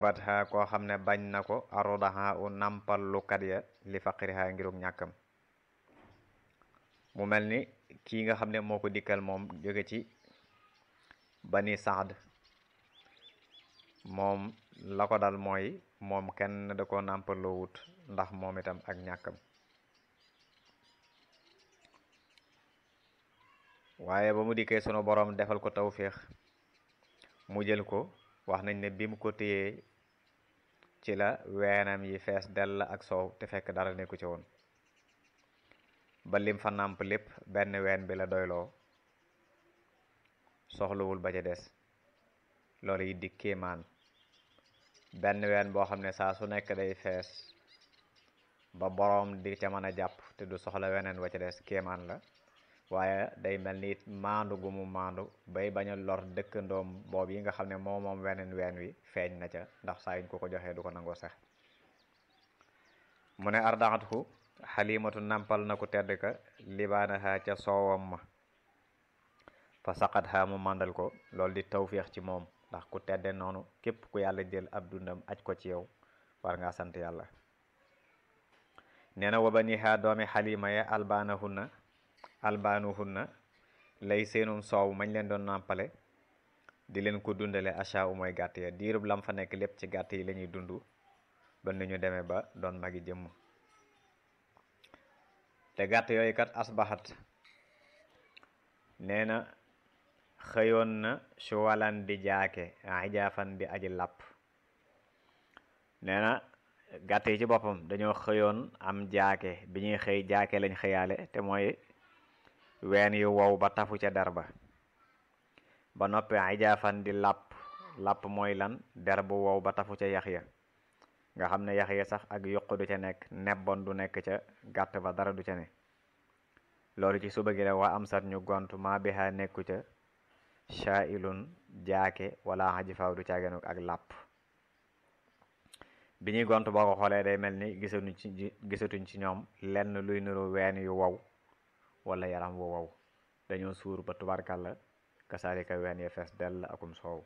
batha koo xam ne bañ na ko arodaha u nampal lukat ya li faqiriha ngirug ñàkkam mu mel ni kii nga xam ne moo ko dikkal moom jóge ci bani saad moom la ko dal mooy moom kenn da ko nàmpaloo wut ndax moom itam ak ñàkkam waaye ba mu dikkee sunu borom defal ko tawféex mu jël ko wax nañ ne bi mu ko téyee ci la weenam yi fees dell ak soow te fekk dara nekku ci woon ba lim fa nàmp lépp benn ween bi la doyloo soxlawul ba ca des loolu yi di kéemaan benn ween boo xam ne saa su nekk day fees ba boroom di ca mën a jàpp te du soxla weneen wa ca des kéemaan la waaye day mel ni it maandu gu mu maandu bay bañ a lor dëkkandoom boob yi nga xam ne moom moom weneen ween wi feeñ na ca ndax saa yuñ ko ko joxee du ko nangoo sax mu ne ardaxatku xalimatu nampal na ku tedd ka libaanaha ca soowam ma fa saqat ha mu màndal ko loolu di tawféex ci moom ndax ku tedde noonu képp ku yàlla jël ab dundam aj ko ci yow war ngaa sant yàlla nee na wa baniha doomi xalima ya albaanahunna albaanuhunna lay seenum soow mañ leen doon nàmpale di leen ko dundale acha u mooy gàtt ya diirub lam fa nekk lépp ci gàtt yi la ñuy dund ba nu ñu demee ba doon magi jëmm te gàtt yooyu kat asbaxat nee na xëyoon na su walan di jaake ijaafan di aji làpp nee na gàtt yi ci boppam dañoo xëyoon am jaake bi ñuy xëy jaake lañ xëyaale te mooy ween yu wow ba tafu ca der ba ba noppi ijaafan di làpp làpp mooy lan der bu wow ba tafu ca yax ya nga xam ne yax ya sax ak yuq du ca nekk nebbon du nekk ca gàtt ba dara du ca ne loolu ci suba gi la waa am sat ñu gont maa biha nekku ca shaailun jaake wala xaji faaw du caagenu ak làpp bi ñuy gont boo ko xoolee day mel ni gisatuñ ci gisatuñ ci ñoom lenn luy nuru ween yu wow wala yaram wu wow dañoo suur ba tubarkàlla kasaalika ween ya fees dell akum soow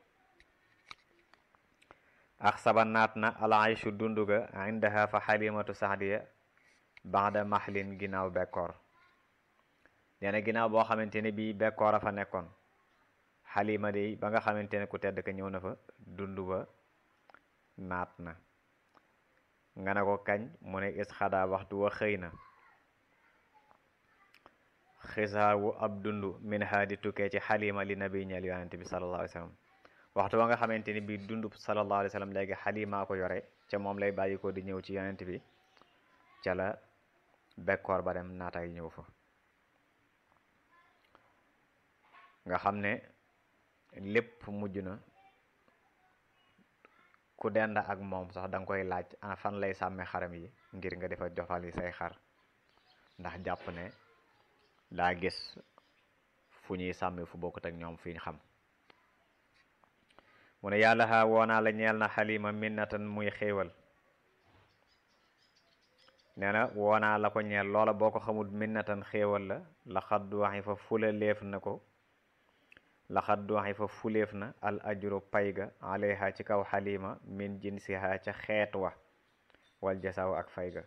ax saba naat na alayshu dunduga indaha fa xalimatu saxdiya baxda maxlin ginnaaw bekkoor nee na ginnaaw boo xamante ne bii bekkoor a fa nekkoon xalima de ba nga xamante ne ku tedd ka ñëw na fa dund ba naat na nga ne ko kañ mu ne is xadaa waxtu wa xëy na xisaawu ab dund min ha di tukkee ci xalima li nabi ñeel yonente bi sallallahu alayhi wa sallam waxtu wa nga xamante ni bii dund sallallahu alayhi wa sallam léegi xalimaa ko yore ca moom lay bàyyi ko di ñëw ci yonent bi ca la bekkoor ba dem naataay ñëw fa nga xam ne lépp mujj na ku dend ak moom sax da nga koy laaj ana fan lay sàmme xaram yi ngir nga defa jofal yi say xar ndax jàpp ne daa gis fu ñuy sàmmi fu bokkut ak ñoom fi ñu xam mu ne yàlla xaa woonaa la ñeel na xalima minnatan muy xéewal nee na woonaa la ko ñeel loola boo ko xamul minnatan xéewal la la xaddu waxi fa fula leef na ko la xaddu waxi fa fuleef na al ajru payga alayha ci kaw xalima min jinsiha ca xeet wa wal jasaaw ak fayga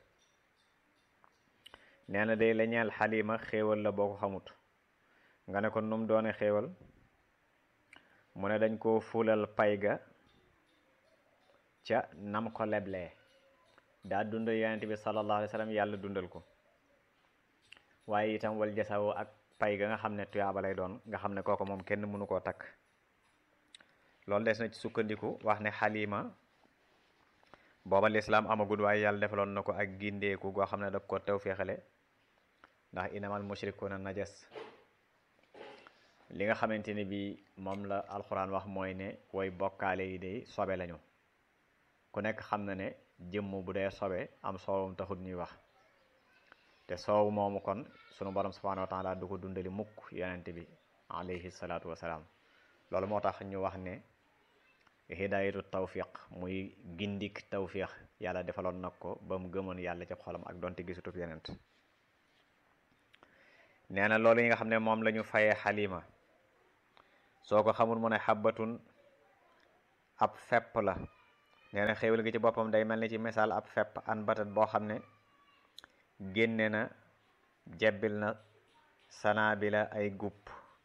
nee na day la ñeel xalima xéewal la boo ko xamut nga ne ko num doone xéewal mu ne dañ koo fulal pay ga ca nam ko leblee daa dundal yonent bi sallallahu alayhi wa sallam yàlla dundal ko waaye itam wal jasawoo ak pay ga nga xam ne tuyaaba lay doon nga xam ne kooku moom kenn mënu koo takk loolu des na ci sukkandiku wax ne xalima booba lislaam amagul waaye yàlla defaloon na ko ak gindeeku goo xam ne daf ko tew féexale ndax inamal mushrikuuna najas li nga xamante ne bi moom la alxuraan wax mooy ne way bokkaale yi day sobe lañu ku nekk xam na ne jëmm bu dee sobe am soowum taxut ñuy wax te soow moomu kon sunu borom subhanahu wa taala du ko dundali mukk yonente bi alayhi salaatu wasalaam loolu moo tax ñu wax ne hidayatu tawfiq muy gindik tawfiq yàlla defaloon nag ko ba mu gëmoon yàlla ci xolam ak donte gisutub yonent nee na loolu yi nga xam ne moom la ñu fayee xalima soo ko xamul mu ne xabbatun ab fepp la nee na xéewal gi ci boppam day mel ni ci misaal ab fepp an batat boo xam ne génne na jebbil na sanaa bi la ay gub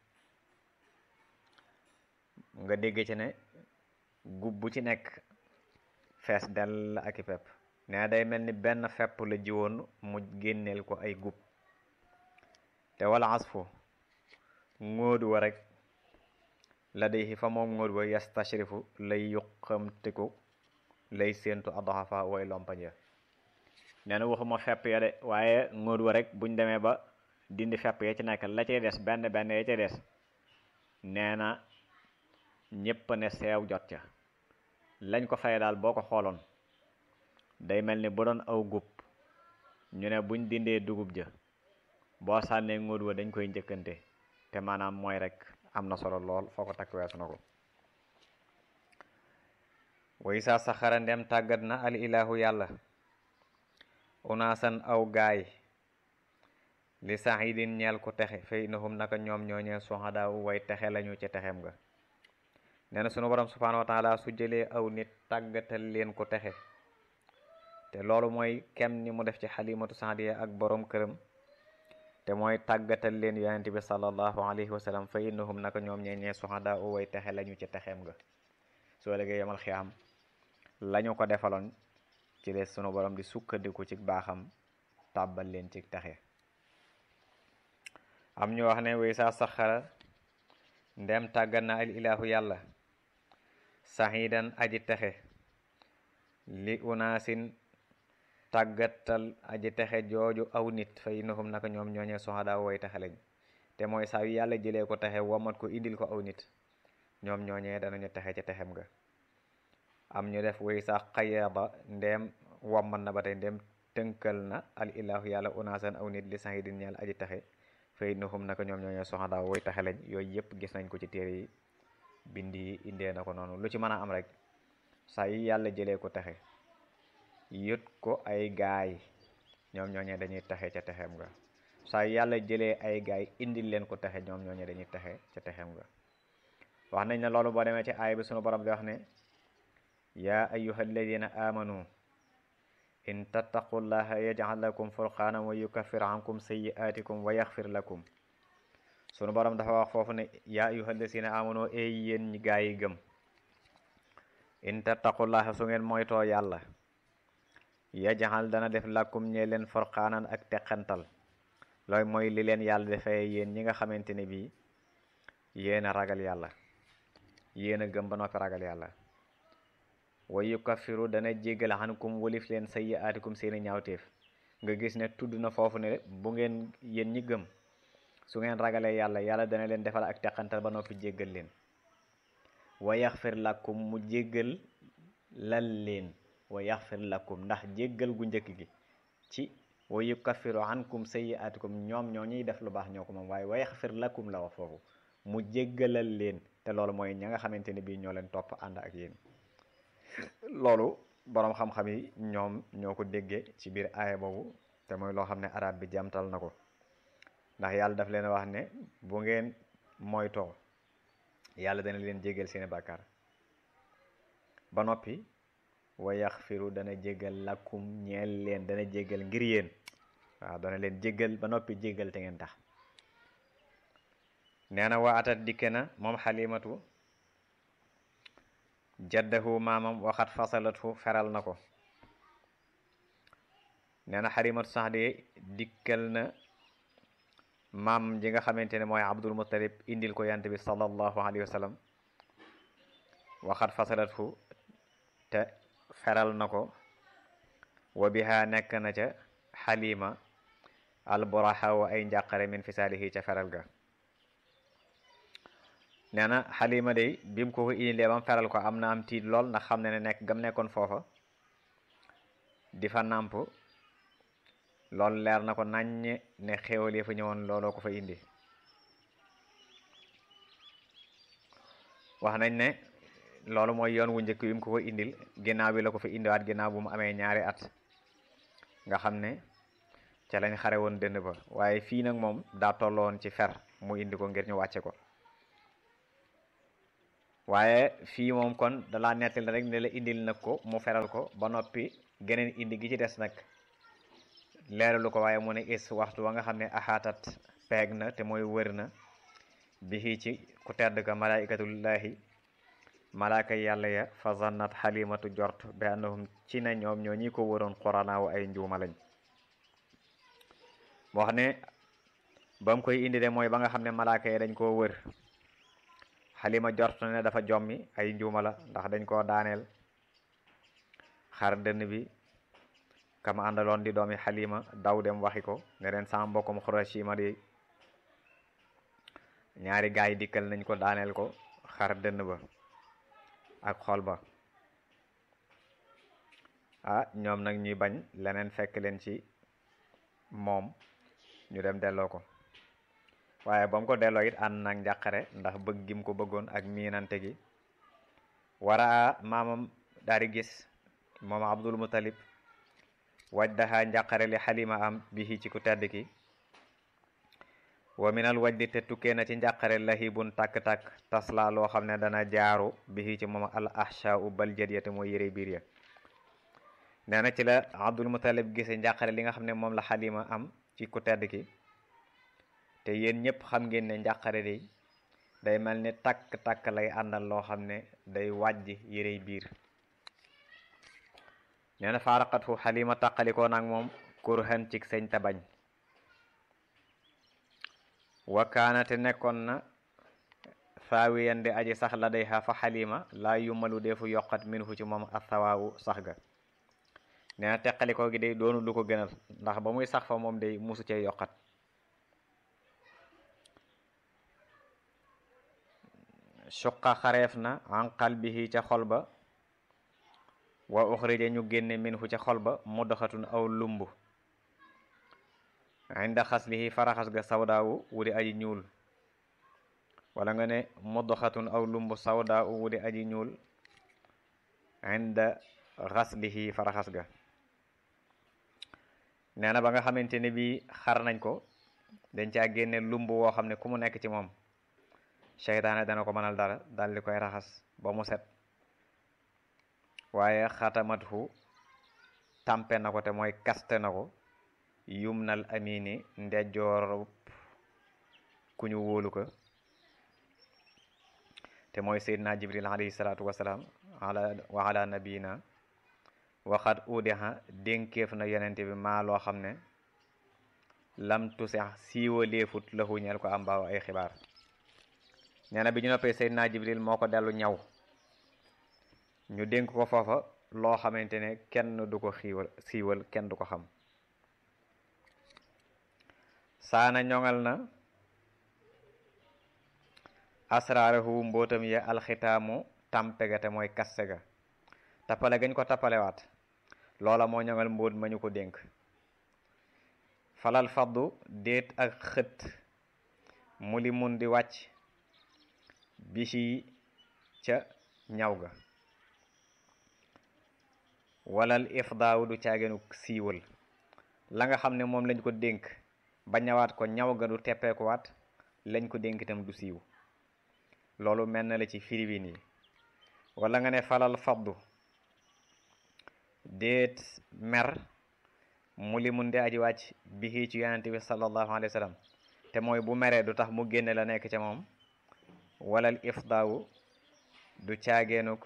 nga dégg ci ne gub bu ci nekk fees dell ak i pepp nee na day mel ni benn fepp la jiwoon mu génneel ko ay gub te wala asfu ngóodu wa rek la day fa moom ngóodu wa yastashrifu lay yuqamtiku lay séentu adoxafa way lompañ ya nee na waxuma fepp ya de waaye ngóodu wa rek buñ demee ba dindi fepp ya ci nekk la cay des benn benn ya cay des nee na ñépp ne seew jot ca lañ ko fay daal boo ko xooloon day mel ni bu doon aw gub ñu ne buñ dindee dugub ja boo sànnee ngóod wa dañ koy njëkkante te maanaam mooy rek am na solo lool foo ko takk weesu na ko way saa saxara ndem tàggat na al ilahu yàlla unaasan aw gaay li saxidin ñeel ku texe fay inahum naka ñoom ñooñee suhadaawu way texe lañu ci texem nga nee na sunu borom subhanahu wa taala su jëlee aw nit tàggatal leen ku texe te loolu mooy kem ni mu def ci xalimatu saadiya ak borom këram te mooy tàggatal leen yonent bi sallallahu alayhi wa sallam fa innahum naka ñoom ñeeñee suhada u way texe lañu ci texeem nga soo léegi yamal xiyaam lañu ko defaloon ci les sunu borom di sukkandiku ci baaxam tàbbal leen ci texe am ñu wax ne way saa saxara ndem tàggat na al ilahu yàlla saxidan aji texe li unaasin tàggatal aji texe jooju aw nit fa innahum naka ñoom ñooñee soxadaa woy texe lañ te mooy saa yu yàlla jëlee ko texe womat ko indil ko aw nit ñoom ñooñee danañu texe ca texem nga am ñu def way sax xayaba ndeem wommat na ba tey ndeem tënkal na al ilahu yàlla unaasan aw nit li saxidin ñeel aji texe fa innahum naka ñoom ñooñee soxadaa woy texe lañ yooyu yëpp gis nañ ko ci téere yi bind yi indee na ko noonu lu ci mën a am rek saa yi yàlla jëlee ko texe yët ko ay gaay ñoom ñooñee dañuy texe ca texem nga saa yi yàlla jëlee ay gaay indil leen ko texe ñoom ñooñee dañuy texe ca texem nga wax nañ ne loolu boo demee ci aay bi sunu borom di wax ne yaa ayyuha alladina amanu in tattaqullaha yaj'al lakum furqanan wa yukaffir ankum sayyi'atikum wa yaxfir lakum sunu borom dafa wax foofu ne yaa ayyuhal lazina amanu ey yéen ñi gaa yi gëm in tattaqullaha su ngeen moytoo yàlla yajaxal dana def làkkum ñee leen forxaanan ak teqantal looy mooy li leen yàlla defee yéen ñi nga xamante ne bii yéen a ragal yàlla yéen a gëm ba noppi ragal yàlla wa yukaffiru dana jéggal xankum walif leen sayyi'aatikum seeni ñaawteef nga gis ne tudd na foofu ne bu ngeen yéen ñi gëm su ngeen ragalee yàlla yàlla dana leen defal ak teqantal ba noppi jéggal leen wa yaxfir lakum mu jéggal lal leen wa yaxfir lakum ndax jéggal gu njëkk gi ci wa yukaffiru ankum sayyi'atikum ñoom ñoo ñuy def lu baax ñoo ko moom waaye wa yaxfir lakum la wax foofu mu jéggalal leen te loolu mooy ña nga xamante ne bii ñoo leen topp ànd ak yéen loolu boroom xam-xam yi ñoom ñoo ko déggee ci biir aaya boobu te mooy loo xam ne arab bi jamtal na ko ndax yàlla daf leen wax ne bu ngeen moytoo yàlla dana leen jéggal seeni bàkkaar ba noppi wa yaxfiru dana jéggal lakum ñeel leen dana jéggal ngir yéen waaw dana leen jéggal ba noppi jéggal te ngeen tax nee na waa atat dikke na moom xalimatu jaddahu maamam waxat fasalatu feral na ko nee na xalimatu sax de dikkal na maam ji nga xamante ne mooy abdul muttalib indil ko yant bi sallallahu alayhi wa sallam waxat fasalatu te feral na ko wa biha nekk na ca xalima alburaha wa ay njàqare min fisaalihi ca feral ga nee na xalima day bi mu ko ko indilee bam feral ko am na am tiit lool ndax xam ne ne nekk gam nekkoon foofa di fa nàmp loolu leer na ko naññe ne xéewal yi fa ñëwoon looloo ko fa indi wax nañ ne loolu mooy yoon wu njëkk wi mu ko ko indil ginnaaw bi la ko fa indiwaat ginnaaw bu mu amee ñaari at nga xam ne ca lañ xare woon dënd ba waaye fii nag moom daa tolloon ci fer mu indi ko ngir ñu wàcce ko waaye fii moom kon dalaa nettali rek ne la indil nag ko mu feral ko ba noppi geneen indi gi ci des nag leeralu ko waaye mu ne is waxtu wa nga xam ne axaatat peeg na te mooy wër na bi ci ku tedd ka malaikatullahi malaaka yàlla ya fa zannat xalimatu jort bi annahum ci ne ñoom ñoo ñi ko wëroon xoranaawu ay njuuma lañ wax ne ba mu koy indi de mooy ba nga xam ne malaaka yi dañ koo wër xalima jort ne dafa jommi ay njuuma la ndax dañ koo daaneel xar dënn bi kama àndaloon di doomi xalima daw dem waxi ko ne leen sama mbokkum xurashima di ñaari gaay yi dikkal nañ ko daaneel ko xar dënn ba ak xol ba ah ñoom nag ñuy bañ leneen fekk leen ci moom ñu dem delloo ko waaye ba mu ko delloo it ànd nag njàqare ndax bëgg gim ko bëggoon ak miinante gi wara maamam daal di gis moom abdul mutalib waj daxaa njàqare li xalima am bihi ci ku tedd ki wa minal wajdi te tukkee na ci njàqare lahibun tàkk-tàkk tasla loo xam ne dana jaaru bihi ci moom al ahsha u bal jadiyate mooy yëre biir ya nee na ci la abdul mutalib gise njàqare li nga xam ne moom la xalima am ci ku tedd ki te yéen ñëpp xam ngeen ne njàqare day day mel ni takk-takk lay àndal loo xam ne day wàjj yërey biir nee na faaraqat fu xalima tàqalikoo nag moom kurhan cig sëñ te bañ wakaanate nekkoon na faawiyan di aji sax la day xa fa xalima laa yumalu defu yokkat min fu ci moom athawaawu sax ga nee na teqalikoo gi day doonu lu ko gënal ndax ba muy sax fa moom day musu cee yokkat suqa xareef na an qalbihi ca xol ba wa uxrija ñu génne minhu ca xol ba muddaxatun aw lumb inda xaslihi faraxas ga sawdaawu wudi aji ñuul wala nga ne muddaxatun aw lumb sawdaawu wudi aji ñuul inda xaslihi faraxas ga nee na ba nga xamante ne bii xar nañ ko dañ caa génne lumb woo xam ne ku mu nekk ci moom seytaane dana ko mënal dara dal di koy raxas ba mu set waaye xatamathu tampe na ko te mooy kaste na ko yumnal amini ndejjoor ku ñu wóolu ko te mooy seydina jibril alayhi salaatu wasalaam ala wa ala nabiyina waxat udiha dénkeef na yonente bi maa loo xam ne lam tusex siiwa léefut lahu ñeel ko am baaw ay xibaar nee na bi ñu noppee seydina jibril moo ko dellu ñaw ñu dénk ko foofa loo xamante ne kenn du ko xiiwal siiwal kenn du ko xam saana ñoŋal na asraarahu mbootam ya alxitaamu tampe ga te mooy kaste ga tappale gañ ko tappalewaat loola moo ñoŋal mbóot ma ñu ko dénk falal faddu déet ak xët mu li mun di wàcc bisi ca ñaw ga walal ifdaaw du caagenu siiwal la nga xam ne moom lañ ko dénk ba ñawaat ko ñaw ga du teppeekuwaat lañ ko dénk itam du siiw loolu mel na la ci firiwin yi wala nga ne falal faddu déet mer mu li mun di aji wàcc bi ci yonente bi sallallahu alayhi wa sallam te mooy bu meree du tax mu génne la nekk ca moom walal ifdaawu du caageenuk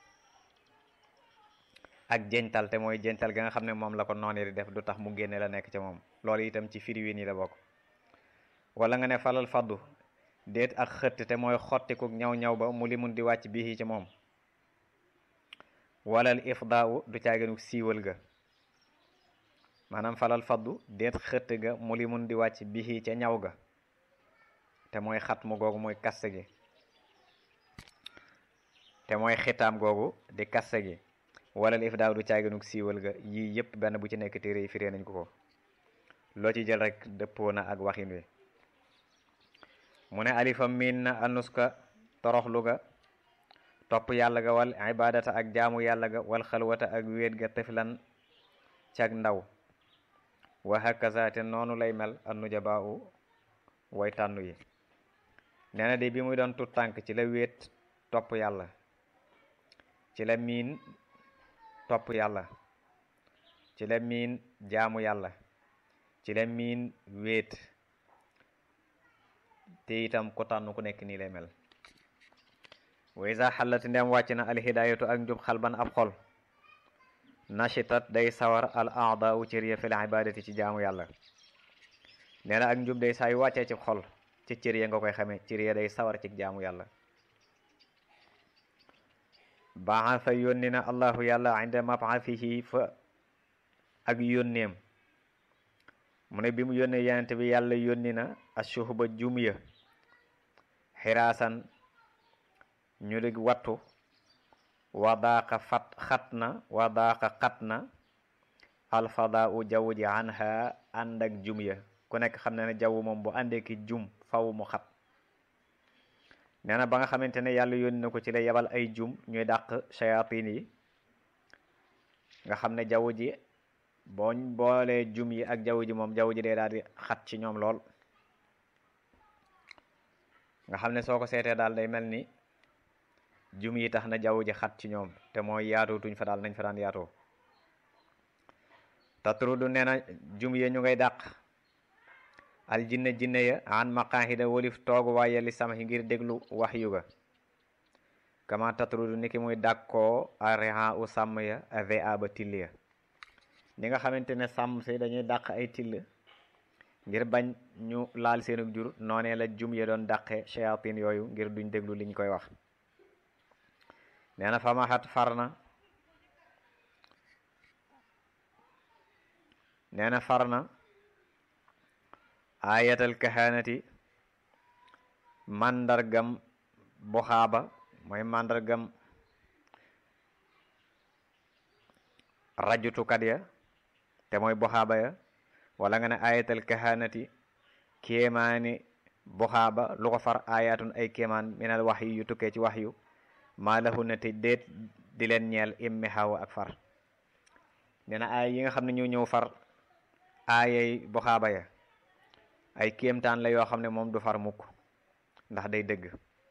ak jental te mooy jental ga nga xam ne moom la ko noonu di def du tax mu génne la nekk ca moom loolu itam ci firiwin yi la bokk wala nga ne falal faddu déet ak xëtt te mooy xottiku ñaw ñaw ba mu li mun di wàcc bii ci moom walal ifdaawu du caageenuk siiwal ga maanaam falal faddu déet xëtt ga mu li mun di wàcc bii ca ñaw ga te mooy xat mu googu mooy kaste gi te mooy xitaam googu di kaste gi wala if daaw du caaganuk siiwal ga yii yëpp benn bu ci nekk téere yi firee nañ ko ko loo ci jël rek dëppoo na ak waxin wi mu ne alifa miin na anuska toroxlu ga topp yàlla ga wal ibadata ak jaamu yàlla ga wal xalwata ak wéet ga teflan cag ndaw wa hakaza te noonu lay mel annujabaa u way tànnu yi nee na de bi muy doon tut tànk ci la wéet topp yàlla ci la miin topp yàlla ci la miin jaamu yàlla ci la miin wéet te itam ku tànn ku nekk nii lay mel wa isa xallati ndem wàcc na alhidayatu ak njub xalban ab xol nashitat day sawar al aada u cër ya fil ibadati ci jaamu yàlla nee na ak njub day saa yu wàccee ci xol ci cër ya nga koy xamee cër ya day sawar ci jaamu yàlla baasa yónni na allahu yàlla inda mab'athihi fa ak yónneem mu ne bi mu yónnee yenent bi yàlla yónni na ashuhba jum ya xiraasan ñu di wattu wadaaqa fat xat na wadaaqa xat na alfada u jaww ji anha ànd ak jum ya ku nekk xam na ne jaww moom bu àndee ki jum faw mu xat nee na ba nga xamante ne yàlla yónni na ko ci la yebal ay jum ñuy dàq shayatin yi nga xam ne jaww ji booñ boolee jum yi ak jaww ji moom jaww ji dee daal di xat ci ñoom lool nga xam ne soo ko seetee daal day mel ni jum yi tax na jaww ji xat ci ñoom te mooy yaatoo tuñ fa daal nañ fa daan yaatoo tatrudu nee na jum ya ñu ngay dàq al jinne jinne ya an maqaahida wolif toogu waaye li sama ngir déglu wax yu ga kama tatrudu niki muy dàkkoo ariha u sàmm ya ave aba till ya ni nga xamante ne sàmm si dañuy dàq ay till ngir bañ ñu laal seenug jur noonee la jum ya doon dàqe shayatin yooyu ngir duñ déglu liñ koy wax nee na famaxat far na nee na far na ayatal kahanati màndargam buxaaba mooy màndargam rajutukat ya te mooy buxaaba ya wala nga ne ayatal kahanati kéemaani buxaaba lu ko far ayatun ay kéemaan minal wax yu yu tukkee ci wax yu maa lahu na te déet di leen ñeel immi xaw ak far nee na ay yi nga xam ne ñoo ñëw far aayay buxaaba ya ay kéemtaan la yoo xam ne moom du far mukk ndax day dëgg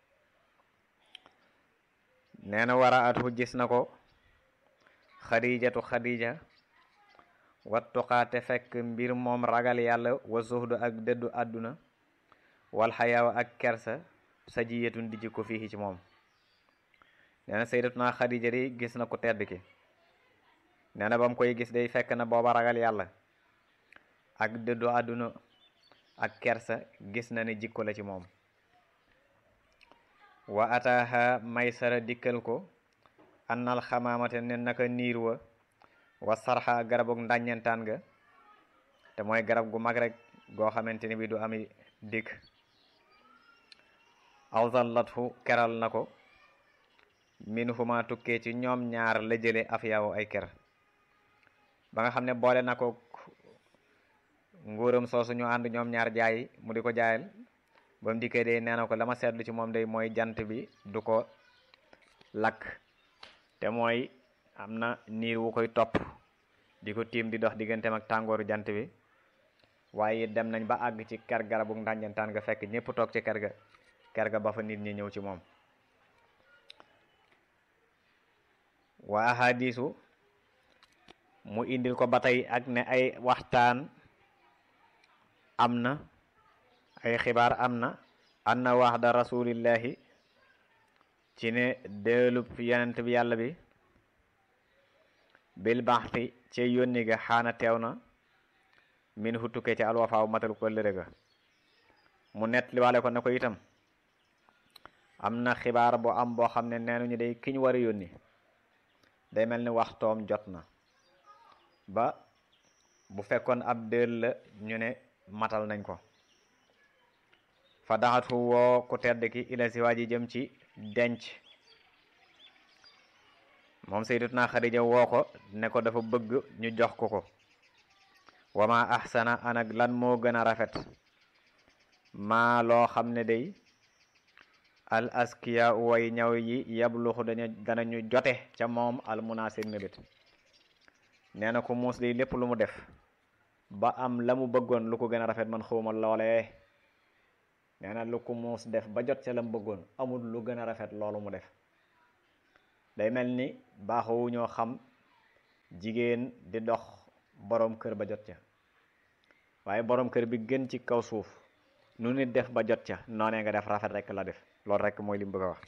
nee na wara atu gis na ko xadijatu xadija wattuqaate fekk mbir moom ragal yàlla wa zuhdu ak dëddu àdduna wal xayaawa ak kersa sajiyatun di ko fii ci moom nee na sayyidatuna xadija di gis na ko tedd ki nee na ba mu koy gis day fekk na booba ragal yàlla ak dëddu àdduna ak kersa gis na ne jikko la ci moom wa ataaha maysara dikkal ko annal xamaamate ne naka niir wa wa sarxa garabug ndàññentaan ga te mooy garab gu mag rek goo xamante ni bi du ami dikk awzallathu keral na ko min huma tukkee ci ñoom ñaar la jële afyaawu ay ker ba nga xam ne boole na ko nguuram soosu ñu ànd ñoom ñaar jaay mu di ko jaayal ba mu dikkee day nee na ko la ma seetlu ci moom day mooy jant bi du ko lakk te mooy am na niir wu koy topp di ko tiim di dox digganteem ak tàngooru jant bi waaye dem nañ ba àgg ci ker garabu ndànjantaan nga fekk ñépp toog ci ker ga ker ga ba fa nit ñi ñëw ci moom waa ahadisu mu indil ko ba tey ak ne ay waxtaan am na ay xibaar am na anna waxda rasulillahi ci ne deelub yonent bi yàlla bi bil baxti ci yónni ga xaana teew na min hu tukkee ci alwafaaw matal ko lëre ga mu net li waale ko ne ko itam am na xibaar boo am boo xam ne neenuñu day kiñ war a yónni day mel ni waxtoom jot na ba bu fekkoon ab dël la ñu ne matal nañ ko fa daxatu woo ku tedd ki ila si waa ji jëm ci denc moom sayyidatuna Xadija woo ko ne ko dafa bëgg ñu jox ko ko wama ahsana anak lan moo gën a rafet maa loo xam ne day al askiya way ñaw yi yabluxu dañu danañu jote ca moom al munasir mébét nee na ko muus day lépp lu mu def ba am la mu bëggoon lu ko gën a rafet man xawma loolee nee na lu ko muus def ba jot ca lam bëggoon amul lu gën a rafet loolu mu def day mel ni baaxowu ñoo xam jigéen di dox boroom kër ba jot ca waaye boroom kër bi gën ci kaw suuf nu nit def ba jot ca noonee nga def rafet rek la def loolu rek mooy li mu bëgg a wax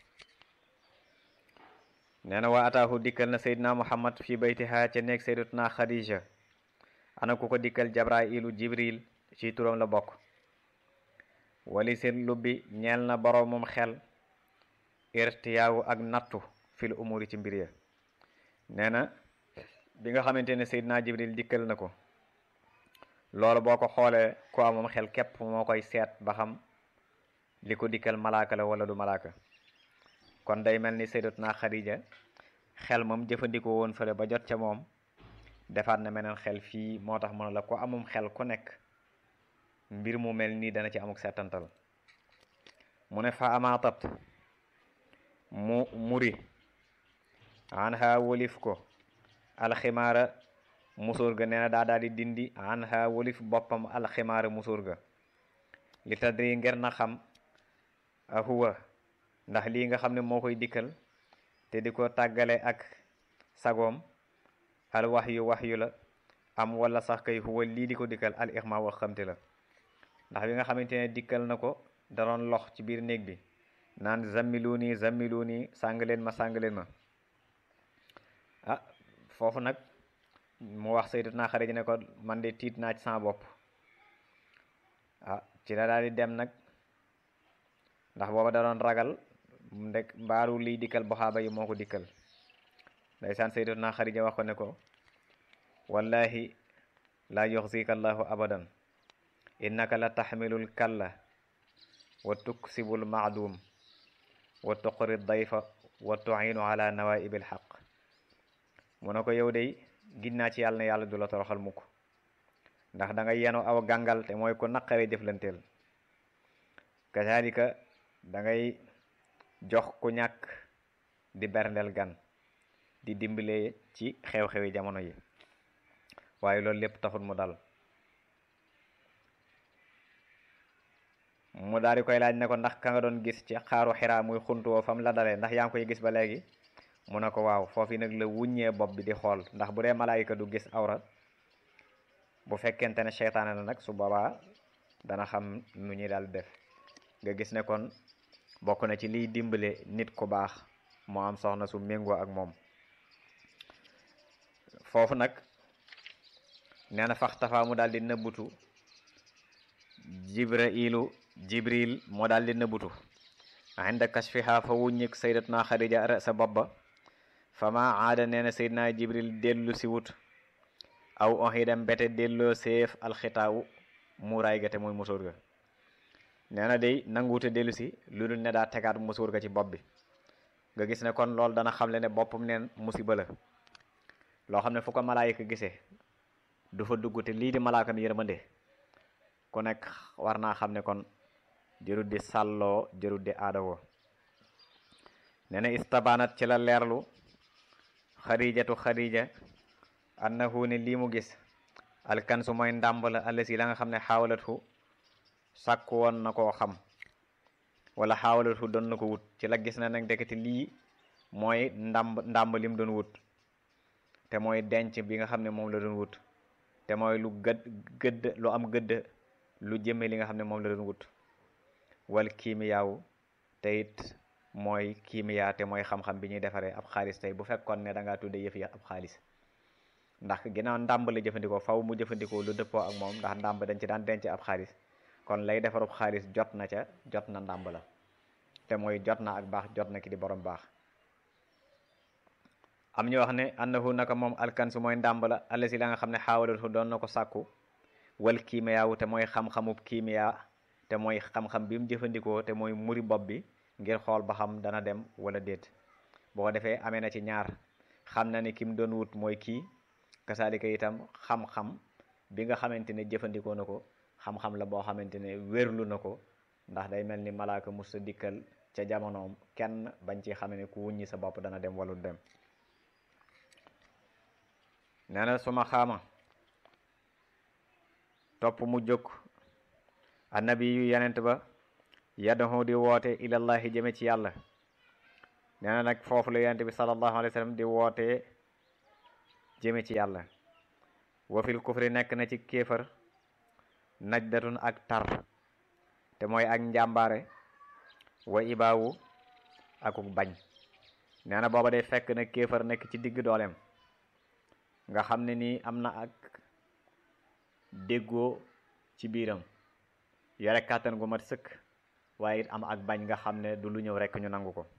nee na waa ataahu dikkal na seydina muhammad fi baytiha ca nekk sayyidatuna xadija ana ku ko dikkal jabrailu jibril ci turam la bokk wali seen lubbi ñeel na boroomum xel irtiyaawu ak nattu fil umuri ci mbir ya nee na bi nga xamante ne seydina jibril dikkal na ko loolu boo ko xoolee ku amum xel képp moo koy seet ba xam li ko dikkal malaaka la wala du malaaka kon day mel ni sayyidatuna xadija xel moom jëfandikoo woon fële ba jot ca moom defaat na meneen xel fii moo tax mu ne la ku amum xel ku nekk mbir mu mel nii dana ci amuk seetantal mu ne fa amaatat mu muri an ha wolif ko alximaara musóor ga nee na daa daal di dindi an ha wolif boppam alximaara musóor ga li tadri ngir na xam a huwa ndax lii nga xam ne moo koy dikkal te di ko tàggale ak sagoom al wax yu wax yu la am wala sax kay huwa lii di ko dikkal al ixma wax xamte la ndax bi nga xamante ne dikkal na ko da doon lox ci biir néeg bi naan zammilu nii zammilu nii sàng leen ma sàng leen ma ah foofu nag mu wax sayyidatuna Xadija ne ko man de tiit naa ci sama bopp ah ci la daal di dem nag ndax booba da doon ragal ndek mbaaru liy dikkal boxaaba yi moo ko dikkal ndeysaan sayyidatuna Xadija wax ko ne ko wallahi la yuxzika allahu abadan innaka la taxmilul kalla wa tuksibul maadum wa tuqri dayfa wa tuinu ala nawaibil xaq mu ne ko yow day ginnaa ci yàlla na yàlla du la toroxal mukk ndax da nga yenu aw gàngal te mooy ko naqare jëflanteel kazalika da ngay jox ku ñàkk di berndeel gan di dimbale ci xew-xewi jamono yi waaye loolu lépp taxul mu dal mu daal di koy laaj ne ko ndax ka nga doon gis ci xaaru xiraa muy xuntu woo fam la dalee ndax yaa ngi koy gis ba léegi mu ne ko waaw foofu nag la wuññee bopp bi di xool ndax bu dee malaayika du gis awra bu fekkente ne seytaane la nag su boobaa dana xam nu ñuy daal def nga gis ne kon bokk na ci liy dimbale nit ku baax moo am soxna su méngoo ak moom foofu nag nee na fax tafaa mu daal di nëbbutu jibrailu jibril moo daal di nëbbutu inda kashfiha fa wuññik sayyidatuna xadija sa bopp ba fa ma aada nee na sayyidina jibril dellu si wut aw oxidam mbete delloo seef alxitaawu muuraay ga te mooy musóor ga nee na day nanguute dellu si lu dul ne daa tegaat musóor ga ci bopp bi nga gis ne kon loolu dana xamle ne boppam neen musiba la loo xam ne fu ko malaayika gisee du fa dugg te lii di malaakam yërmande ku nekk war naa xam ne kon jërut di sàlloo jërut di aadawoo nee na istabanat ci la leerlu xadijatu xadija annahu ne lii mu gis alkansu mooy ndàmb la allasi la nga xam ne xaawalathu sàkku woon na koo xam wala xaawalathu doon na ko wut ci la gis na nag dekati lii mooy ndàmb ndàmb lim doon wut te mooy denc bi nga xam ne moom la doon wut te mooy lu gëdd gëdd lu am gëdd lu jëmme li nga xam ne moom la doon wut wal kiimiyaawu te it mooy kiimiyaa te mooy xam-xam bi ñuy defaree ab xaalis tey bu fekkoon ne da ngaa tudde yëf yi ab xaalis ndax ginnaaw ndàmb la jëfandikoo faw mu jëfandikoo lu dëppoo ak moom ndax ndàmb dañ ci daan denc ab xaalis kon lay defarub xaalis jot na ca jot na ndàmb la te mooy jot na ak baax jot na ki di borom baax am ñu wax ne annahu naka moom alkansu mooy ndàmb la allasi la nga xam ne xaawalatu doon na ko sàkku wal kiimiyaawu te mooy xam-xamub kiimiyaa te mooy xam-xam bi mu jëfandikoo te mooy muri bopp bi ngir xool ba xam dana dem wala déet boo ko defee amee na ci ñaar xam na ne ki mu doon wut mooy kii kasaalika itam xam-xam bi nga xamante ne jëfandikoo na ko xam-xam la boo xamante ne wérlu na ko ndax day mel ni malaaka musta dikkal ca jamonoom kenn bañ ci xame ne ku wuññi sa bopp dana dem wala du dem nee na suma xaama topp mu jóg annabi yu yenent ba yad'u di woote ilallahi jëme ci yàlla nee na nag foofu la yonent bi sallallahu alayhi wa sallam di wootee jëme ci yàlla wa fil kufri nekk na ci kéefar najdatun ak tar te mooy ak njàmbaare wa ibaawu akuk bañ nee na booba day fekk na kéefar nekk ci digg dooleem nga xam ne nii am na ak déggoo ci biiram yore kàttan gu mat sëkk waaye it am ak bañ nga xam ne du lu ñëw rekk ñu nangu ko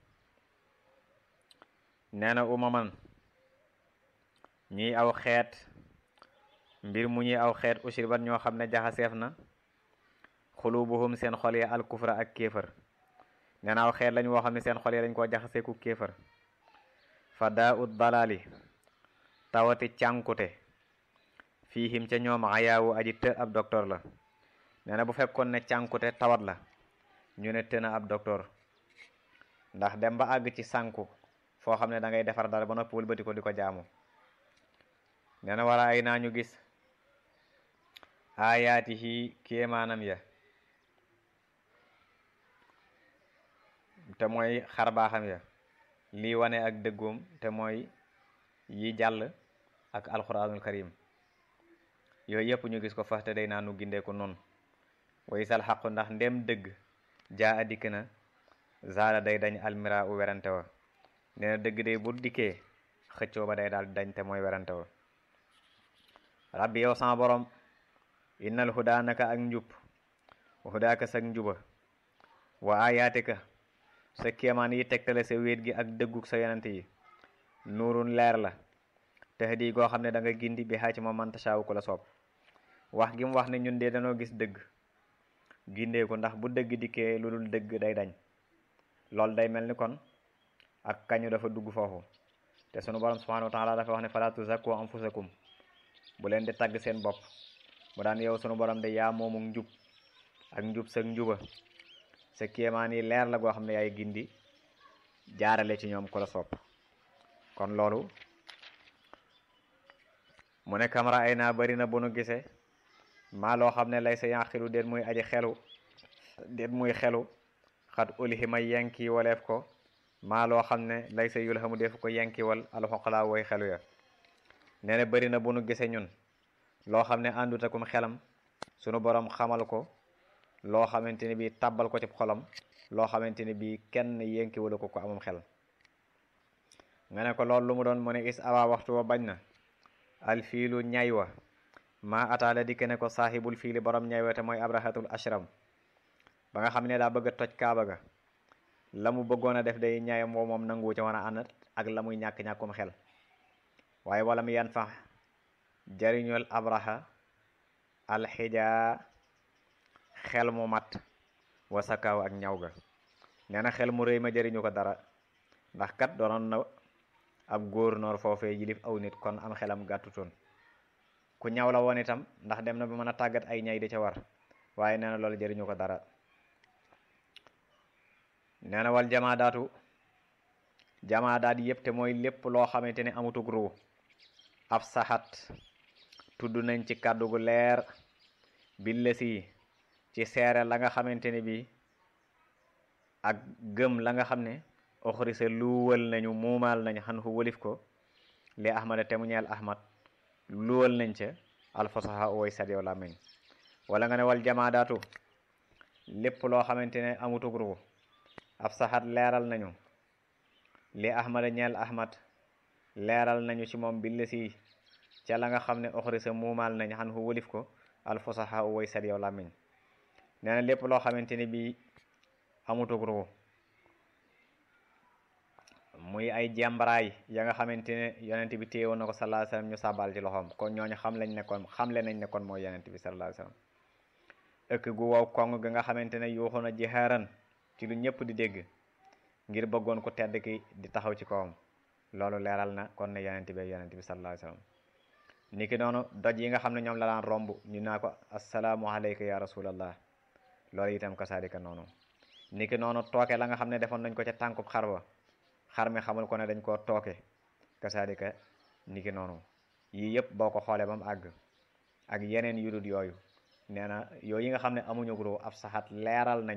nee na umaman ñiy aw xeet mbir mu ñuy aw xeet usribat ñoo xam ne jaxaseef na xulubuhum seen xol yi alkufra ak kéefër nee na aw xeet lañ woo xam ne seen xol yi dañ koo jaxaseeku kéefër fa daa ut dalaali tawati cànkute fiihim ca ñoom ayaawu aji të ab docteur la nee na bu fekkoon ne cànkute tawat la ñu ne të na ab docteur ndax dem ba àgg ci sànku foo xam ne da ngay defar dara ba noppi wëlbati ko di ko jaamu nee na wala ay naa ñu gis aayaatihi kéemaanam ya te mooy xar baaxam ya lii wane ak dëggoom te mooy yi jàll ak alquranul karim yooyu yëpp ñu gis ko faxte day naa nu gindee ko noonu way sal xaqu ndax ndem dëgg jaa a dikk na zaala day dañ almira u werante wa nee na dëgg day bu dikkee xëccoo ba day daal dañ te mooy werante wa rabbi yow sama borom innal hudaa naka ak njub hudaaka sak njuba wa ayaatika sa kéemaan yi tegtale sa wéet gi ak dëgguk sa yonent yi nuurun leer la tahdi goo xam ne da nga gindi bi xaa ci moom man tashaawu ko la soob wax gi mu wax ne ñun de dañoo gis dëgg gindeeku ndax bu dëgg dikkee lu dul dëgg day dañ loolu day mel ni kon ak kañu dafa dugg foofu te sunu borom subhanahu wa taala dafa wax ne fala tuzakku anfusakum bu leen di tagg seen bopp mu daan yow sunu borom de yaa moomu njub ak njub sa njuba sa kéemaan yi leer la goo xam ne yaay gindi jaarale ci ñoom ku la sopp kon loolu mu ne kamara ay naa bari na bu nu gisee maa loo xam ne lay sa yanqilu déet muy aji xelu déet muy xelu xat ulhima yenki waleef ko maa loo xam ne lay sa yulhamu def ko yenki wal alxoqalaa woy xelu ya nee na bari na bu nu gisee ñun loo xam ne àndutakum xelam sunu borom xamal ko loo xamante ne bii tàbbal ko ci xolam loo xamante ne bii kenn yenki wala ko ko amum xel nga ne ko loolu lu mu doon mu ne is awa waxtu wa bañ na alfiilu ñay wa maa ataala dikk ne ko saaxibul fiili borom ñay wa te mooy abrahatul ashram ba nga xam ne daa bëgg a toj kaaba ga la mu bëggoon a def day ñayam woo moom nangu ca wan a ànd ak la muy ñàkk-ñàkkum xel waaye wala mu yan fa jariñul abraha alxijaa xel mu mat wasakaaw ak ñaw ga nee na xel mu rëy ma jariñu ko dara ndax kat doonoon na ab góor noor foofee yilif aw nit kon am xelam gàttutoon ku ñaw la woon itam ndax dem na ba mën a tàggat ay ñay di ca war waaye nee na loolu jëriñu ko dara nee na wal jamaadaatu jamaadaat yépp te mooy lépp loo xamante ne amutug ruu ab saxat tudd nañ ci kàddu gu leer billa si ci seere la nga xamante ne bi ak gëm la nga xam ne oxrisa luwal nañu muumaal nañ xan xu wëlif ko li ahmada te mu ñeel ahmad luwal nañ ca alfasaha woy sat yow làmmiñ wala nga ne wal jamaadaatu lépp loo xamante ne amutug ru ab saxat leeral nañu li ahmada ñeel ahmad leeral nañu ci moom bi lesi ca la nga xam ne oxrisa muumaal nañ xan xu wëlif ko alfasaha woy sat yow làmmiñ nee na lépp loo xamante ne bi amutug ru muy ay jàmbaraay ya nga xamante ne yonent bi téye woon na ko sallallahu alayhi wasallam ñu sàbbaal ci loxoom kon ñooñu xam lañ nekkoon xamle nañ ne kon mooy yonent bi sallallahu alayhi wasallam ëkk gu wow kong ga nga xamante ne yuuxu na jihaaran ci lu ñëpp di dégg ngir bëggoon ko tedd ki di taxaw ci kawam loolu leeral na kon ne yonent bi yonent bi sallallahu alayhi wasallam niki noonu doj yi nga xam ne ñoom la daan romb ñu naa ko assalaamu alayka ya rasulallah loolu itam kasaalika noonu niki noonu tooke la nga xam ne defoon nañ ko ca tànkub xar ba xar mi xamul ko ne dañ koo tooke kasaalika niki noonu yii yëpp boo ko xoolee ba mu àgg ak yeneen yu dul yooyu nee na yooyu yi nga xam ne amuñu gro ab saxaat leeral nañu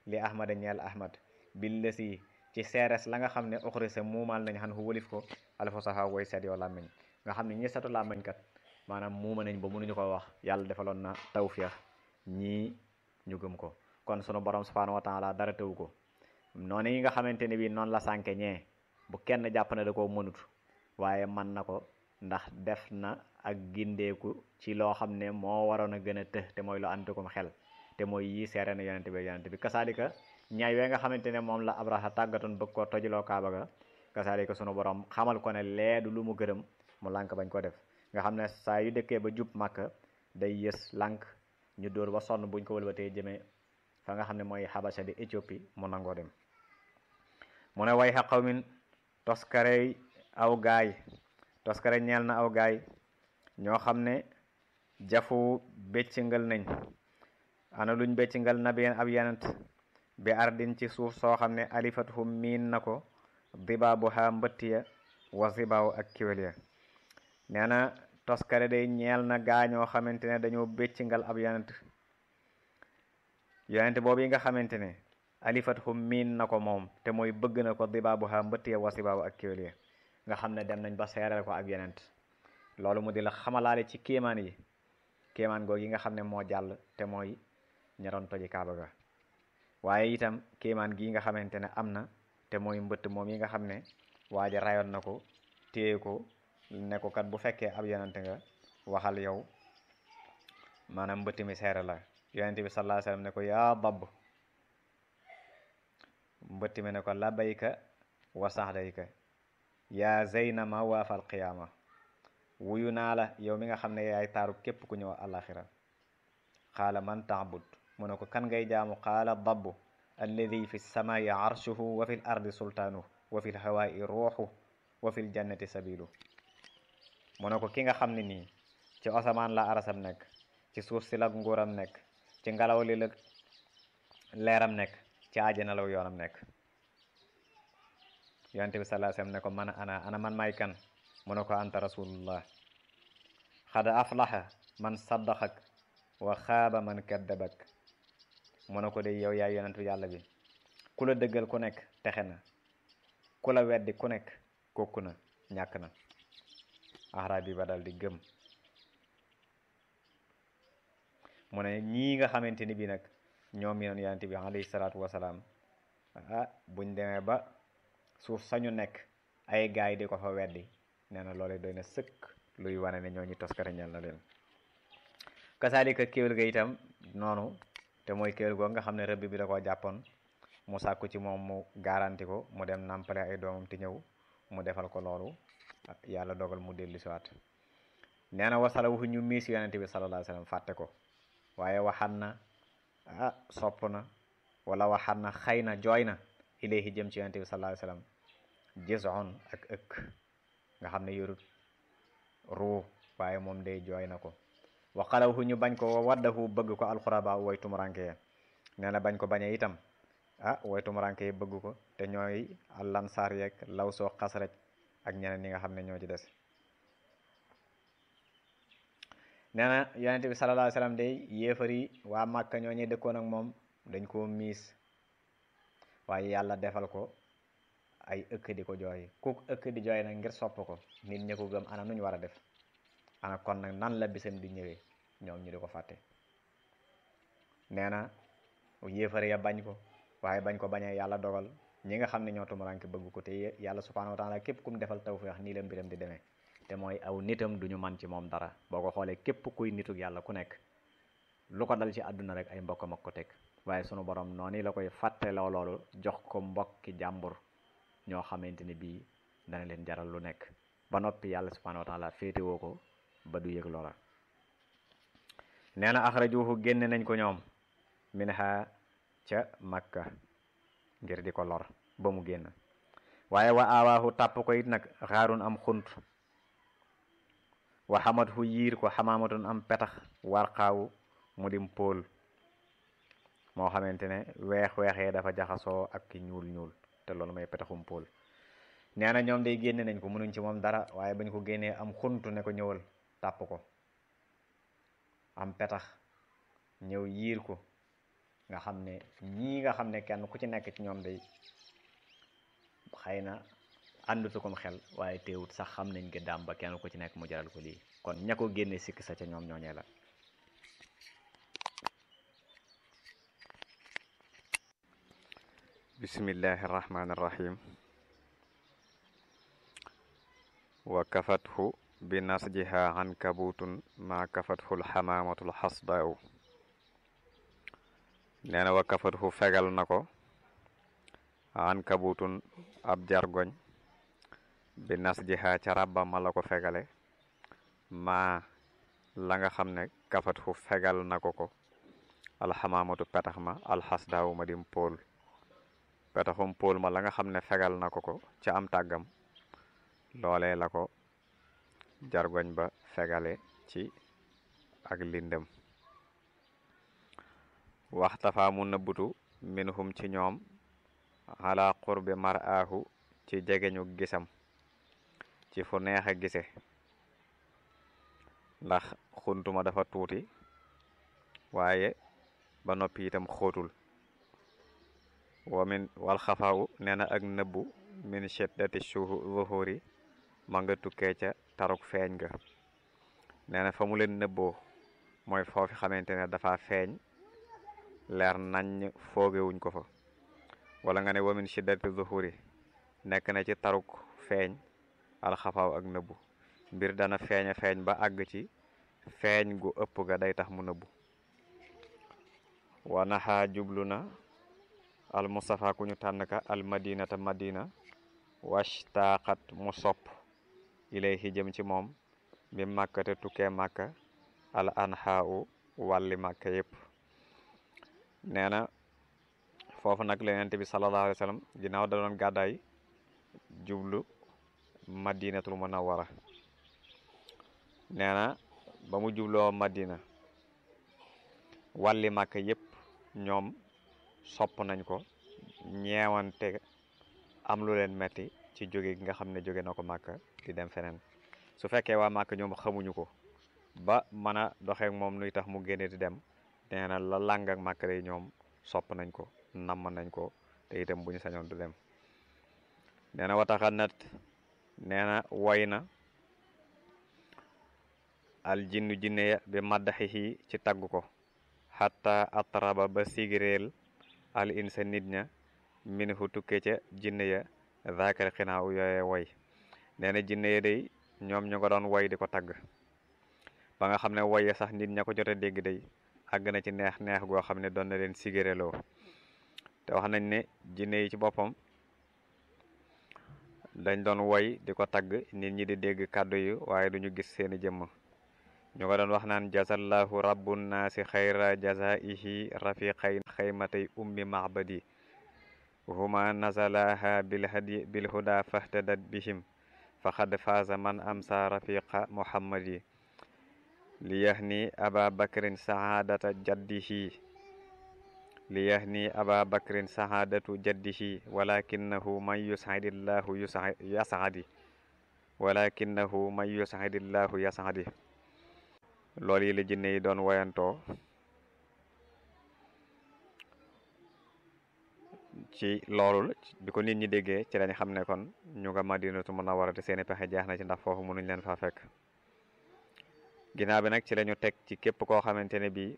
li ahmada ñeel ahmad bil lësi ci seeres la nga xam ne oxrisa muumal nañ xan xu wëlif ko alfasaha woy seet yoo làmmiñ nga xam ne ñi setu làmmiñ kat maanaam muuma nañ ba mënuñu ko wax yàlla defaloon na tawfiix ñii ñu gëm ko kon sunu borom subhanahu wa taala dara tëwu ko noonu yi nga xamante ne bii noonu la sànke ñee bu kenn jàpp ne da koo mënut waaye man na ko ndax def na ak gindeeku ci loo xam ne moo waroon a gën a të te mooy lu antukum xel te mooy yii seere na yonente bi yonente bi kasaalika ñaay wee nga xamante ne moom la abraha tàggatoon bëgg ko tojuloo kaaba ga kasaalika sunu borom xamal ko ne leedu lu mu gërëm mu lànk bañ ko def nga xam ne saa yu dëkkee ba jub màkk day yës lànk ñu dóor ba sonn buñ ko wëlbatee jëmee fa nga xam ne mooy xabasa di Éthiopie mu nangoo dem mu ne way xa qawmin toskarey aw gaay toskare ñeel na aw gaay ñoo xam ne jafu béccingal nañ ana luñ béccingal nabiyeen ab yenent bi ardin ci suuf soo xam ne alifatuhum miin na ko dibaabu ha mbëttiya wa zibaaw ak kiwél ya nee na toskare day ñeel na gaa ñoo xamante ne dañoo béccingal ab yenent yonente boobu yi nga xamante ne alifatuhum miin na ko moom te mooy bëgg na ko dibaabu ha mbëttiya wa zibaaw ak kiwél ya nga xam ne dem nañ ba seereel ko ak yenent loolu mu di la xamalaale ci kéemaan yi kéemaan googu yi nga xam ne moo jàll te mooy ñaroon toji kaaba ga waaye itam kéemaan gii nga xamante ne am na te mooy mbëtt moom yi nga xam ne waaja rayoon na ko téye ko ne ko kat bu fekkee ab yonente nga waxal yow maanaam mbëtt mi seere la yonente bi sallallahu alayhi wasallam ne ko yaa dabb mbëtt mi ne ko labayka wa saxdayka yaa zeyna ma waafal qiyaama wuyu naa la yow mi nga xam ne yaay taaru képp ku ñëw alaxira qaala man taabud mu ne ko kan ngay jaamu qaala dabbu alladi fi samaai arshuhu wa fi l ardi sultaanuhu wa fi l hawaai ruuxu wa fi l jannati sabilu mu ne ko ki nga xam ne nii ci asamaan la arasam nekk ci suuf si la nguuram nekk ci ngelaw li la leeram nekk ci àjjana la yoonam nekk yonente bi sallallahu alayhi wasallam ne ko man ana ana man may kan mu ne ko anta rasulullah xad aflaha man saddaqak wa xaaba man kaddabak mu ne ko de yow yaay yonentu yàlla bi ku la dëggal ku nekk texe na ku la weddi ku nekk kokku na ñàkk na arab bi ba dal di gëm mu ne ñii nga xamante ni bi nag ñoom yi noon yonente bi alayhi salaatu wasalaam ah buñ demee ba suuf sañu nekk ay gaay di ko fa weddi nee na loole doy na sëkk luy wane ne ñooñu toskare ñal na leen kasaalika kéwél ga itam noonu te mooy kéwél goo nga xam ne rëbb bi da koo jàppoon mu sàkku ci moom mu garanti ko mu dem nàmpale ay doomam ti ñëw mu defal ko loolu yàlla dogal mu dellu siwaat nee na wasala waxu ñu miis yonente bi sallallahu alayhi wasallam fàtte ko waaye waxan na ah sopp na wala waxan na xëy na jooy na ilayhi jëm ci yonente bi sallallahu alayhi wasallam jison ak ëkk nga xam ne yorut ruu waaye moom day jooy na ko wa xalawhu ñu bañ ko wa waddahu bëgg ko alxuraba way tumuranke ya nee na bañ ko bañee itam ah way tumuranke yi bëgg ko te ñooy allansaar yeeg law soo xasraj ak ñeneen ñi nga xam ne ñoo ci des nee na yonente bi sallallahu alayhi wasallam day yéefar yi waa màkka ñoo ñuy dëkkoon ak moom dañ koo miis waaye yàlla defal ko ay ëkk di ko jooy ku ëkk di jooy nag ngir sopp ko nit ñi ko gëm ana nuñ war a def ana kon nag nan la bisam di ñëwee ñoom ñu di ko fàtte nee na yéefare ya bañ ko waaye bañ ko bañee yàlla dogal ñi nga xam ne ñoo tumuranke bëgg ko te yàlla subhanahu wa taala képp ku mu defal tawfeex nii la mbiram di demee te mooy aw nitam duñu man ci moom dara boo ko xoolee képp kuy nitug yàlla ku nekk lu ko dal ci àdduna rek ay mbokkam ak ko teg waaye sunu borom noonu la koy fàtteloo loolu jox ko mbokki jàmbur ñoo xamante ne bii dana leen jaral lu nekk ba noppi yàlla subhanahu wa taala féetewoo ko ba du yëg loola nee na axrajuhu génne nañ ko ñoom minha ca makka ngir di ko lor ba mu génn waaye wa aawaahu tàpp ko it nag xaarun am xunt wa xamat hu yiir ko xamaamatun am petax warxaawu mu dim póol moo xamante ne weex-weexee dafa jaxasoo ak ki ñuul ñuul te loolu may petaxum póol nee na ñoom day génne nañ ko mënuñ ci moom dara waaye bañ ko génnee am xuntu ne ko ñëwal tàpp ko am petax ñëw yiir ko nga xam ne ñii nga xam ne kenn ku ci nekk ci ñoom day xëy na àndutu kom xel waaye teewut sax xam nañ gëddaam ba kenn ku ci nekk mu jaral ko lii kon ña ko génne sikk sa ca ñoom ñooñee la bismillahi irrahmani irrahim wa kafathu bi nasjiha ankabutun ma kafathu lxamaamatu lxasdaau nee na wa kafathu fegal na ko ankabutun ab jargoñ bi nasjiha ca rabba ma la ko fegale maa la nga xam ne kafathu fegal na ko ko alxamaamatu petax ma alxasdaawu ma dim pool petaxum pool ma la nga xam ne fegal na ko ko ca am tàggam loolee la ko jargoñ ba fegale ci ak lindëm waxtafa mu nëbbutu minhum ci ñoom ala qurbi mar'aahu ci jegeñu gisam ci fu neex a gise ndax xuntuma dafa tuuti waaye ba noppi itam xóotul wa min wal xafaawu nee na ak nëbbu min shiddati zuhuri ma nga tukkee ca taruk feeñ ga nee na fa mu leen nëbboo mooy foofi xamante ne dafa feeñ leer nañ foogewuñ ko fa wala nga ne wa min shiddati zuhuri nekk na ci taruk feeñ alxafaaw ak nëbbu mbir dana feeñ a feeñ ba àgg ci feeñ gu ëpp ga day tax mu nëbbu wa naxaa jublu na al mustafa ku ñu tànn ka al madinata madina washtaqat mu sopp ilayhi jëm ci moom bi màkka te tukkee màkka al anhaau wàlli màkka yépp nee na foofu nag la yonent bi sallallahu alayhi wa sallam ginnaaw da doon gàddaay jublu madinatul munawwara nee na ba mu jubloo madina wàlli màkka yépp ñoom sopp nañ ko ñeewante am lu leen metti ci jóge gi nga xam ne jóge na ko màkka di dem feneen su fekkee waa màkka ñoom xamuñu ko ba mën a doxeek moom nuy tax mu génne di dem nee na la làng ak màkka yi ñoom sopp nañ ko namm nañ ko te itam bu ñu sañoon du dem nee na wataxa nat nee na woy na al jinnu jinne ya bi maddaxihi ci tagg ko xatta atraba ba sigireel al insa nit ña min fu tukke ca jinne ya zaakal xinaaw yooye woy nee na jinne ya day ñoom ñu ko doon woy di ko tagg ba nga xam ne woye sax nit ña ko jote dégg day àgg na ci neex neex goo xam ne doon na leen sigireloo te wax nañ ne jinne yi ci boppam dañ doon woy di ko tagg nit ñi di dégg kàddu yi waaye duñu gis seeni jëmm ñu ko doon wax naan jazallahu rabbu naasi xayra jazaihi rafiqayn xaymatay ummi mahbadi huma nazalaha bilhadi bilhuda fahtadat bihim faqad faaza man amsa rafiqa muhammadi liyahni aba bakrin saadata jaddihi liyahni aba bakrin saadatu jaddihi walakinahu man yusaidillahu yasadi walakinahu man yusaidillahu yasadi loolu yi la jinne yi doon woyantoo ci loolu bi ko nit ñi déggee ci lañ xam ne kon ñu nga madinatu munawwara te seeni pexe jeex na ci ndax foofu mënuñ leen faa fekk ginnaaw bi nag ci lañu teg ci képp koo xamante ne bii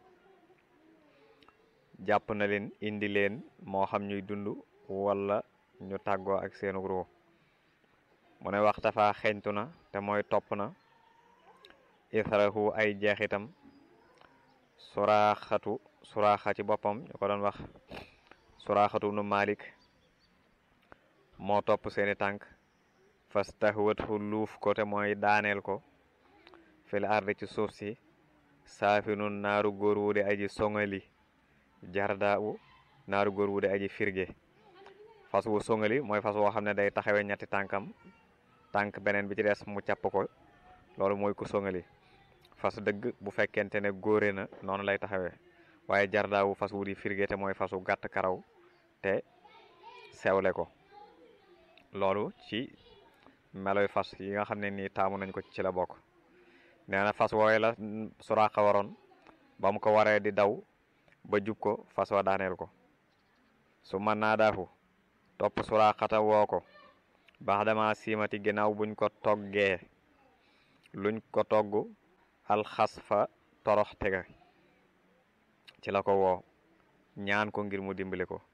jàpp na leen indi leen moo xam ñuy dund wala ñu tàggoo ak seenu ruu mu ne waxta faa xeñtu na te mooy topp na israhu ay jeexitam suraaxatu suraaxa ci boppam ñu ko doon wax suraaxatu nu malik moo topp seeni tànk fastahwathu luuf ko te mooy daaneel ko fil ardi ci suuf si saafinun naaru góor wu de aji songali jarda u naaru góor wu de aji firge fas wu songali mooy fas woo xam ne day taxawee ñetti tànkam tànk beneen bi ci des mu càpp ko loolu mooy ku songali fas dëgg bu fekkente ne góore na noonu lay taxawee waaye jardaawu fas wu di firge te mooy fasu gàtt karaw te sewle ko loolu ci meloy fas yi nga xam ne nii taamu nañ ko ci la bokk nee na fas wooye la suraaxa waroon ba mu ko waree di daw ba jub ko fas wa daaneel ko su man naa daafu topp suraaxata woo ko baax dama siimati ginnaaw buñ ko toggee luñ ko togg alxas fa torox tega ci la ko woo ñaan ko ngir mu dimbali ko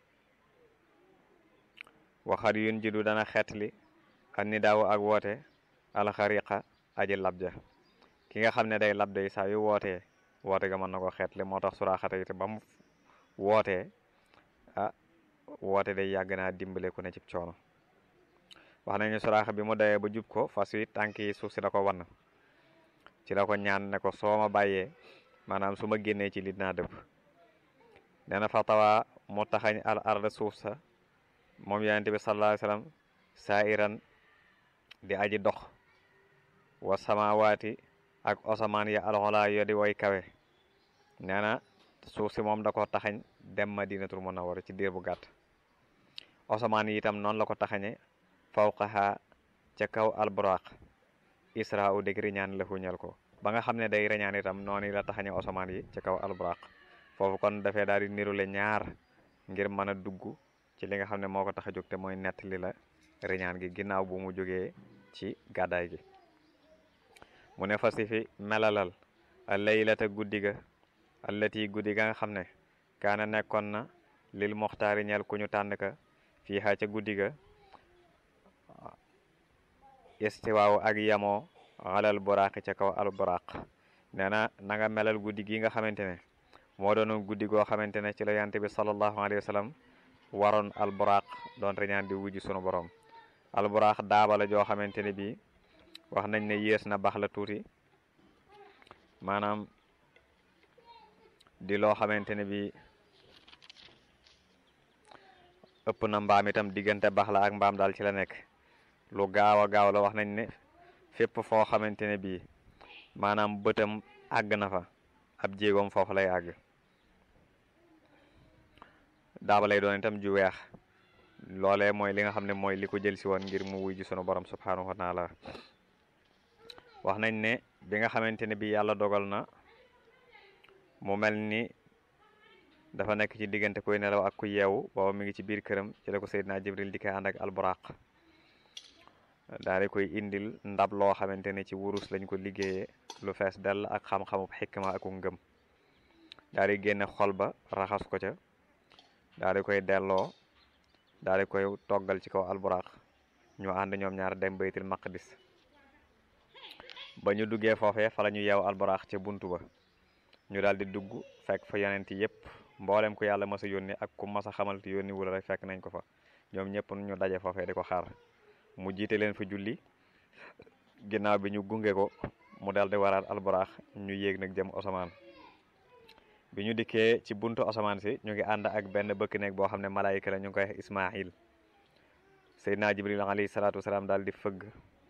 waxat yun jidu dana xeetli an ni daaw ak woote alxariqa aji labja ki nga xam ne day lab day saa yu wootee woote ga mën na ko xeetli moo tax suraaxata it ba mu wootee ah woote day yàgg naa dimbale ku ne ci coono wax nañu suraaxa bi mu dawee ba jub ko fas wi tànk yi suuf si la ko wann ci la ko ñaan ne ko soo ma bàyyee maanaam su ma génnee ci lit naa dëpp nee na fa tawaa mu taxañ al arda suuf sa moom yonente bi sallallahu alayhi wasallam saa iran di aji dox wa samawaati ak osamaan ya alxolaa yo di way kawe nee na suuf si moom da ko taxañ dem madinatul munawwara ci diir bu gàtt osamaan yi itam noonu la ko taxañe fawqaha ca kaw alburaq isra u dég riñaan la huñal ko ba nga xam ne day riñaan itam noonu la taxañe osamaan yi ca kaw alburaq foofu kon dafee daal di nirule ñaar ngir mën a dugg ci li nga xam ne moo ko tax a jóg te mooy nettali la riñaan gi ginnaaw bu mu jógee ci gàddaay gi mu ne fasi fi melalal laylata guddi ga allati guddi ga nga xam ne kaana nekkoon na lil moxtaari ñeel ku ñu tànn ka fii xaa ca guddi ga istiwaaw ak yamoo alal buraaqi ca kaw al buraaq nee na na nga melal guddi gi nga xamante ne moo doonoon guddi goo xamante ne ci la yante bi sallallahu alayhi wa sallam waroon al buraaq doon reñaan di wujji sunu borom al buraaq daaba la joo xamante ne bii wax nañ ne yées na baax la tuuti maanaam di loo xamante ne bii ëpp na mbaam itam diggante baax la ak mbaam daal ci la nekk lu gaaw a gaaw la wax nañ ne fépp foo xamante ne bii maanaam bëtam àgg na fa ab jéegoom foofu lay àgg daaba lay doon itam ju weex loolee mooy li nga xam ne mooy li ko jël si woon ngir mu wuy ji sunu borom subhanahu wa taala wax nañ ne bi nga xamante ne bii yàlla dogal na mu mel ni dafa nekk ci diggante kuy nelaw ak ku yeewu booba mi ngi ci biir këram ci la ko Seydina Jibril di koy ànd ak alburaq daal di koy indil ndab loo xamante ne ci wurus lañ ko liggéeyee lu fees dell ak xam-xamub xikma ak ngëm daal di génne xol ba raxas ko ca daal di koy delloo daal di koy toggal ci kaw alburaq ñu ànd ñoom ñaar dem baytil maqdis ba ñu duggee foofee fa la ñu yeew alburaq ca buntu ba ñu daal di dugg fekk fa yonent yépp mboolem ku yàlla mas a yónni ak ku mas a xamal te yónni wula rek fekk nañ ko fa ñoom ñëpp ñu daje foofee di ko xaar mu jiite leen fa julli ginnaaw bi ñu gunge ko mu dal di waraat alburaax ñu yéeg nag jëm osamaan bi ñu dikkee ci buntu osamaan si ñu ngi ànd ak benn bëkk nekk boo xam ne malaayika la ñu ngi koy wax ismail seydina jibril alayhi salaatu wasalaam daal di fëgg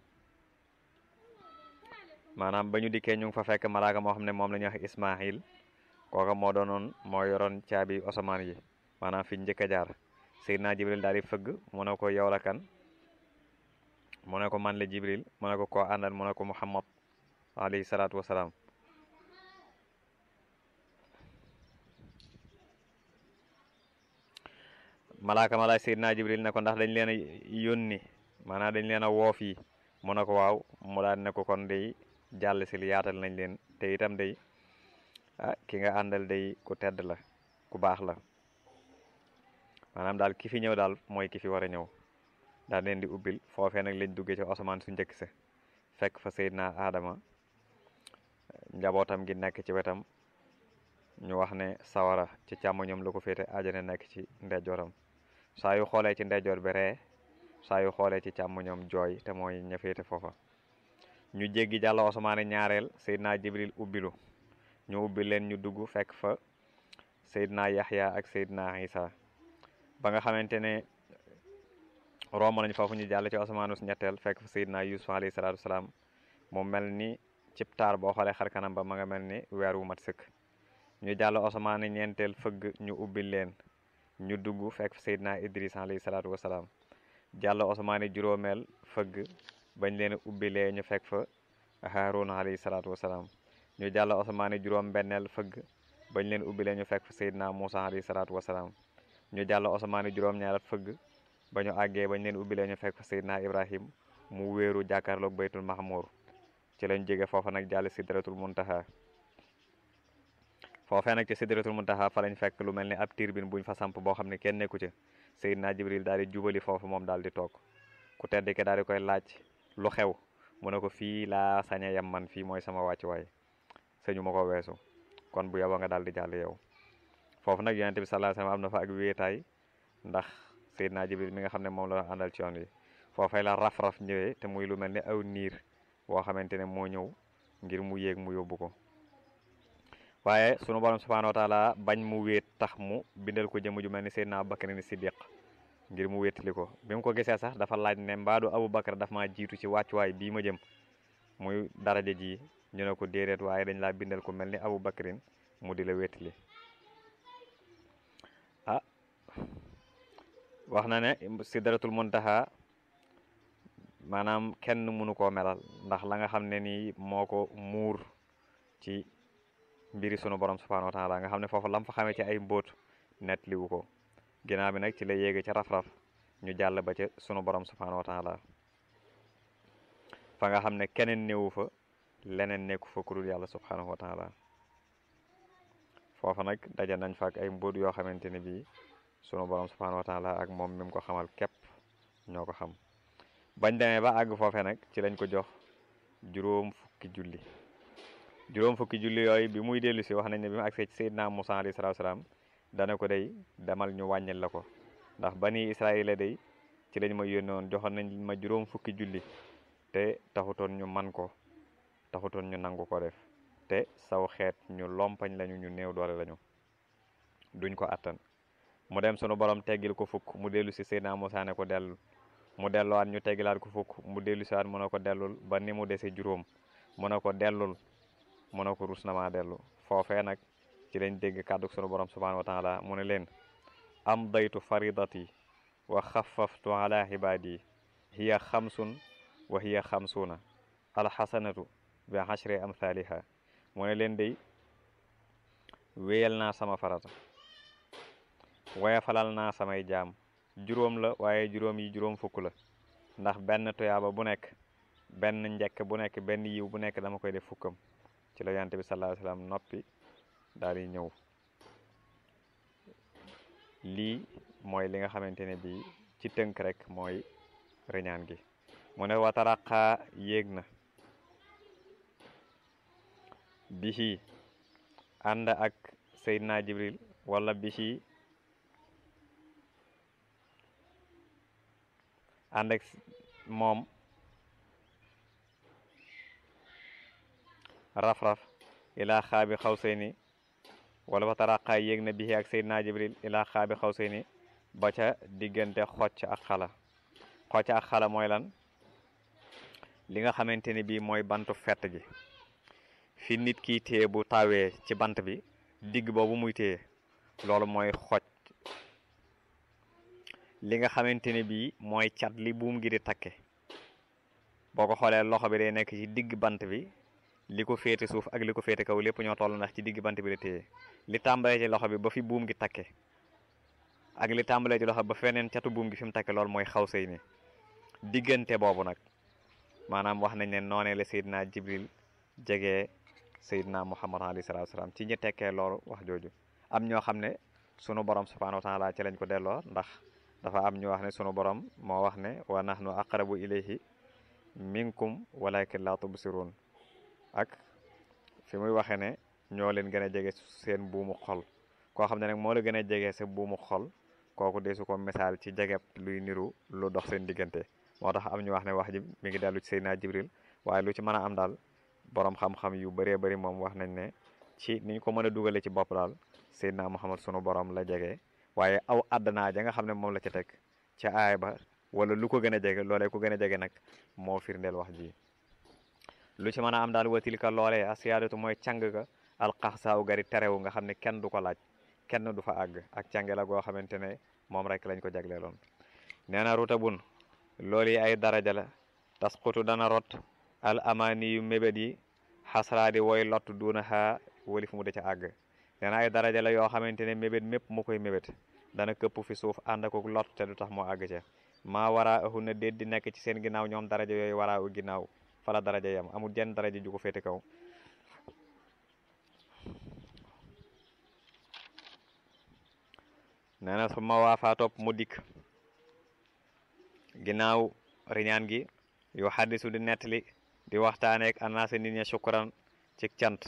maanaam ba ñu dikkee ñu ngi fa fekk malaaka moo xam ne moom la ñuy wax ismail kooka moo doonoon moo yoroon caabi osamaan yi maanaam fi njëkk a jaar seydina jibril daal di fëgg mu ne ko yow la kan mu ne ko man la jibril mu ne ko koo àndal mu ne ko muhammad alayhi salaatu wasalaam malaaka malaay seydina jibril ne ko ndax dañ leen a yónni maanaam dañ leen a woo fii mu ne ko waaw mu daal ne ko kon day jàll si li yaatal nañ leen te itam day ah ki nga àndal day ku tedd la ku baax la maanaam daal ki fi ñëw daal mooy ki fi war a ñëw daal leen di ubbil foofee nag lañ duggee ci asamaan su njëkk sa fekk fa Seydina Adama njabootam gi nekk ci wetam ñu wax ne sawara ci càmmoñam la ko féete ajana nekk ci ndeyjooram saa yu xoolee ci ndeyjoor bi ree saa yu xoolee ci càmmoñam jooy te mooy ña féete foofa ñu jéggi jàll osamaane ñaareel Seydina Jibril ubbilu ñu ubbi leen ñu dugg fekk fa Seydina Yaxya ak Seydina Isa ba nga xamante ne romb nañ foofu ñu jàll ci osamaanu ñetteel fekk fa Seydina Yusuf alayhi salaatu wasalaam mu mel ni cib taar boo xoolee xar kanam ba ma nga mel ni weer wu mat sëkk ñu jàll osamaane ñeenteel fëgg ñu ubbi leen ñu dugg fekk fa Seydina Idris alayhi salaatu wasalaam jàll osamaane juróomeel fëgg bañ leen ubbilee ñu fekk fa Haaruna alayhi salaatu wasalaam ñu jàll osamaane juróom benneel fëgg bañ leen ubbi leen ñu fekk fa Seydina Moussa alayhi salaatu wasalaam ñu jàll osamaani juróom-ñaarat fëgg ba ñu àggee bañ leen ubbi leen ñu fekk fa Seydina Ibrahim mu wéeru jàkkaarloog baytul mahmur ci lañ jóge foofa nag jàll sidratul muntaha foofee nag ci sidratul muntaha fa lañ fekk lu mel ni ab tirbin buñ fa samp boo xam ne kenn nekku ci Seydina Jibril daal di jubali foofu moom daal di toog ku tedd ke daal di koy laaj lu xew mu ne ko fii laa saña yam man fii mooy sama wàccuwaay sëñu ma ko weesu kon bu yow nga daal di jàll yow foofu nag yonente bi sallallahu alayhi wasallam am na fa ak wéetaay ndax Seydina Jibril mi nga xam ne moom la àndal ci yoon wi foofay la raf-raf ñëwee te muy lu mel ni aw niir boo xamante ne moo ñëw ngir mu yéeg mu yóbbu ko waaye sunu borom subhanahu wa taala bañ mu wéet tax mu bindal ko jëmm ju mel ni Seydina Abubakar ni Siddiq ngir mu wéetali ko bi mu ko gisee sax dafa laaj ne mbaadu Abubakar daf maa jiitu ci wàccuwaay bii ma jëm muy daraja ji ñu ne ko déedéet waaye dañ laa bindal ko mel ni Abubakarin mu di la wéetali ah wax na ne sidratul muntaha maanaam kenn mënu koo melal ndax la nga xam ne nii moo ko muur ci mbiri sunu borom subhanahu wa taala nga xam ne foofu lam fa xamee ci ay mbóot net liwu ko ginnaaw bi nag ci la yéege ca raf-raf ñu jàll ba ca sunu borom subhanahu wa taala fa nga xam ne keneen néewu fa leneen nekku fa ku dul yàlla subhanahu wa taala foofa nag daje nañ fa ak ay mbóot yoo xamante ne bii sunu borom subhanahu wa taala ak moom mi mu ko xamal képp ñoo ko xam bañ demee ba àgg foofe nag ci lañ ko jox juróom fukki julli juróom fukki julli yooyu bi muy dellu si wax nañ ne bi mu agsee ci Seydina Musaa alayhi salaatu salaam dana ko day demal ñu wàññil la ko ndax bani Israayila day ci lañ ma yónnee woon joxoon nañ ma juróom fukki julli te taxutoon ñu man ko taxutoon ñu nangu ko def te saw xeet ñu lompañ lañu ñu néew doole lañu duñ ko attan mu dem sunu borom teggil ko fukk mu dellu si Seydina Musaa ne ko dellu mu delluwaat ñu teggilaat ko fukk mu dellu siwaat mu ne ko dellul ba ni mu dese juróom mu ne ko dellul mu ne ko rus na maa dellu foofee nag ci lañ dégg kàddu sunu borom subhanahu wa taala mu ne leen am daytu faridati wa xafaftu ala ibadi hiya xamsun wa hiya xamsuuna alxasanatu bi ashri amthaliha mu ne leen day wéyal naa sama farata waya falal naa samay jaam juróom la waaye juróom yi juróom fukk la ndax benn tuyaaba bu nekk benn njekk bu nekk benn yiw bu nekk dama koy def fukkam ci la yonent bi sallallahu alayhi wasallam noppi daal di ñëw lii mooy li nga xamante ne bii ci tënk rek mooy reñaan gi mu ne wataraqaa yéeg na bihi ànd ak Seydina Jibril wala bihi ànd ak moom raf-raf ilaa xaabi xawsayni wala wa taraqaa yéeg na bihi ak Seydina Jibril ilaa xaabi xawsayni ba ca diggante xocc ak xala xocc ak xala mooy lan li nga xamante ni bii mooy bantu fett gi fi nit ki téye bu tawee ci bant bi digg boobu muy téye loolu mooy xocc li nga xamante ne bii mooy cat li buum gi di takke boo ko xoolee loxo bi day nekk ci digg bant bi li ko féete suuf ak li ko féete kaw lépp ñoo toll ndax ci digg bant bi la téye li tàmbalee ci loxo bi ba fi buum gi takke ak li tàmbalee ci loxo ba feneen catu buum gi fi mu takke loolu mooy xaw sëy ni diggante boobu nag maanaam wax nañ ne noonee la Seydina Jibril jege Seydina Muhammad alayhi salaatu salaam ci ñi tekkee loolu wax jooju am ñoo xam ne sunu borom subhanahu wa taala ci lañ ko delloo ndax dafa am ñu wax ne sunu borom moo wax ne wa nahnu aqrabu ilayhi minkum walakin la tubsirun ak fi muy waxee ne ñoo leen gën a jege seen buumu xol koo xam ne nag moo la gën a jege sa buumu xol kooku desu ko misaal ci jegeb luy niru lu dox seen diggante moo tax am ñu wax ne wax ji mi ngi dellu ci Seydina Jibril waaye lu ci mën a am daal borom xam-xam yu bëree bëri moom wax nañ ne ci niñ ko mën a dugale ci bopp daal Seydina Muhammad sunu borom la jege waaye aw àddinaa ja nga xam ne moom la ca teg ca aay ba wala lu ko gën a jege loolee ko gën a jege nag moo firndeel wax ji lu ci mën a am daal watilka loolee asiyaadatu mooy càng ga alxaxsaaw gari terewu nga xam ne kenn du ko laaj kenn du fa àgg ak cànge la goo xamante ne moom rek lañ ko jagleeloon nee na ruta bun loolu yi ay daraja la tasqutu dana rot al amaani yu mébét yi xasraadi woy lott duuna xaa walif mu da ca àgg nee na ay daraja la yoo xamante ne mébét mépp mu koy mébét dana këpp fi suuf ànd ak lot te du tax moo àgg ca maa waraa ahu na déet di nekk ci seen ginnaaw ñoom daraja yooyu waraa u ginnaaw fala daraja yam amul jenn daraja ju ko féete kaw nee na su ma waafaa topp mu dikk ginnaaw riñaan gi yu xaddisu di nettali di waxtaaneek anaasa nit ña sukkuran ci cant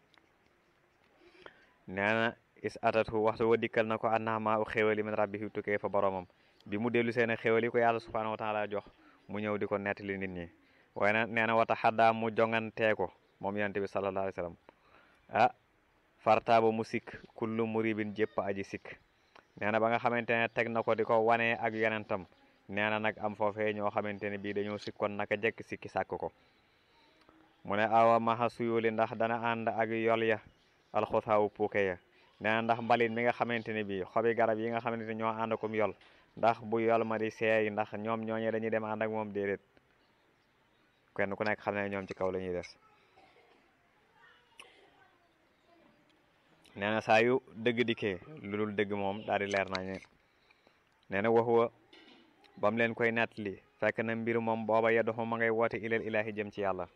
nee na is atatu waxtu wa dikkal na ko annama u xéwali min rabbihi tukkee fa boromam bi mu dellu seen xéwal yi ko yàlla subhanahu wa taala jox mu ñëw di ko nettali nit ñi waaye nag nee na wata xaddaa mu jongantee ko moom yonent bi sallallahu alayhi wa sallam ah fartaaba mu sikk kullu muribin jépp aji sikk nee na ba nga xamante ne teg na ko di ko wanee ak yonentam nee na nag am foofee ñoo xamante ne bii dañoo sikkoon naka jekk sikki sàkk ko mu ne awa maxa suyuli ndax dana ànd ak yol ya alxutaawu puuke ya nee na ndax mbalit mi nga xamante ne bii xobi garab yi nga xamante ne ñoo ànd akum yol ndax bu yol ma di seey ndax ñoom ñooñee dañuy dem ànd ak moom déedéet kenn ku nekk xam ne ñoom ci kaw la ñuy des nee na saa yu dëgg dikkee lu dul dëgg moom daal di leer nañu nee na waxuwa ba mu leen koy nettali fekk na mbir moom booba yeddoxu ma ngay woote ilal ilaahi jëm ci yàlla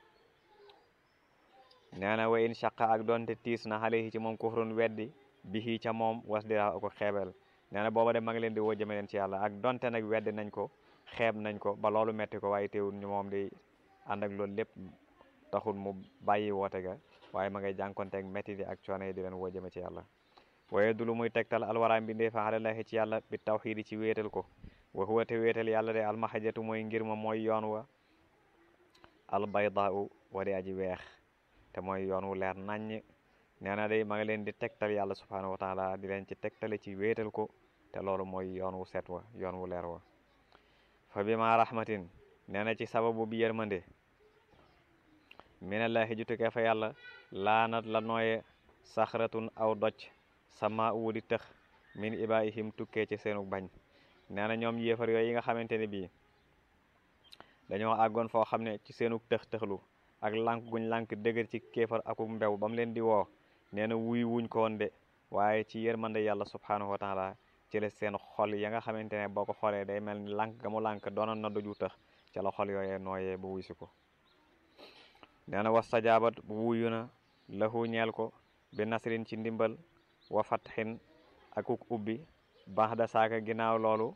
nee na wa in shaqa ak doonte tiis na xale ci moom kufrun weddi bihi ca moom was dira ko xeebel nee na booba de ma ngi leen di woo jëme leen ci yàlla ak donte nag weddi nañ ko xeeb nañ ko ba loolu metti ko waaye teewul ñu moom di ànd ak loolu lépp taxul mu bàyyi woote ga waaye ma ngay jànkonteeg métti di ak coono yi di leen woo jëme ci yàlla waaye du lu muy tegtal alwaraam bi ndee fa xalalahi ci yàlla bi tawxiidi ci wéetal ko wa huwa te wéetal yàlla de almahajatu mooy ngir ma mooy yoon wa albaydaau wa di aji weex te mooy yoon wu leer naññ nee na day ma ngi leen di tegtal yàlla subhanahu wa taala di leen ci tegtale ci wéetal ko te loolu mooy yoon wu set wa yoon wu leer wa fa bi ma rahmatin nee na ci sababu bi yërmande minallahi jutukee fa yàlla laanat la nooye saxratun aw doj sama wu di tëx min ibaihim tukkee ci seenu bañ nee na ñoom yéefar yooyu yi nga xamante ne bii dañoo àggoon foo xam ne ci seenu tëx tëxlu ak lànk guñ lànk dëgër ci kéefar aku mbew ba mu leen di woo nee na wuy wuñ ko woon de waaye ci yërmande yàlla subhanahu wa taala ci la seen xol ya nga xamante ne boo ko xoolee day mel ni lànk ga mu lànk doonoon na doju tëx ca la xol yooyee nooyee ba wuy si ko nee na wastajaabat wuyu na lahu ñeel ko bi nasrin ci ndimbal wa fatxin akuk ubbi baax da saaka ginnaaw loolu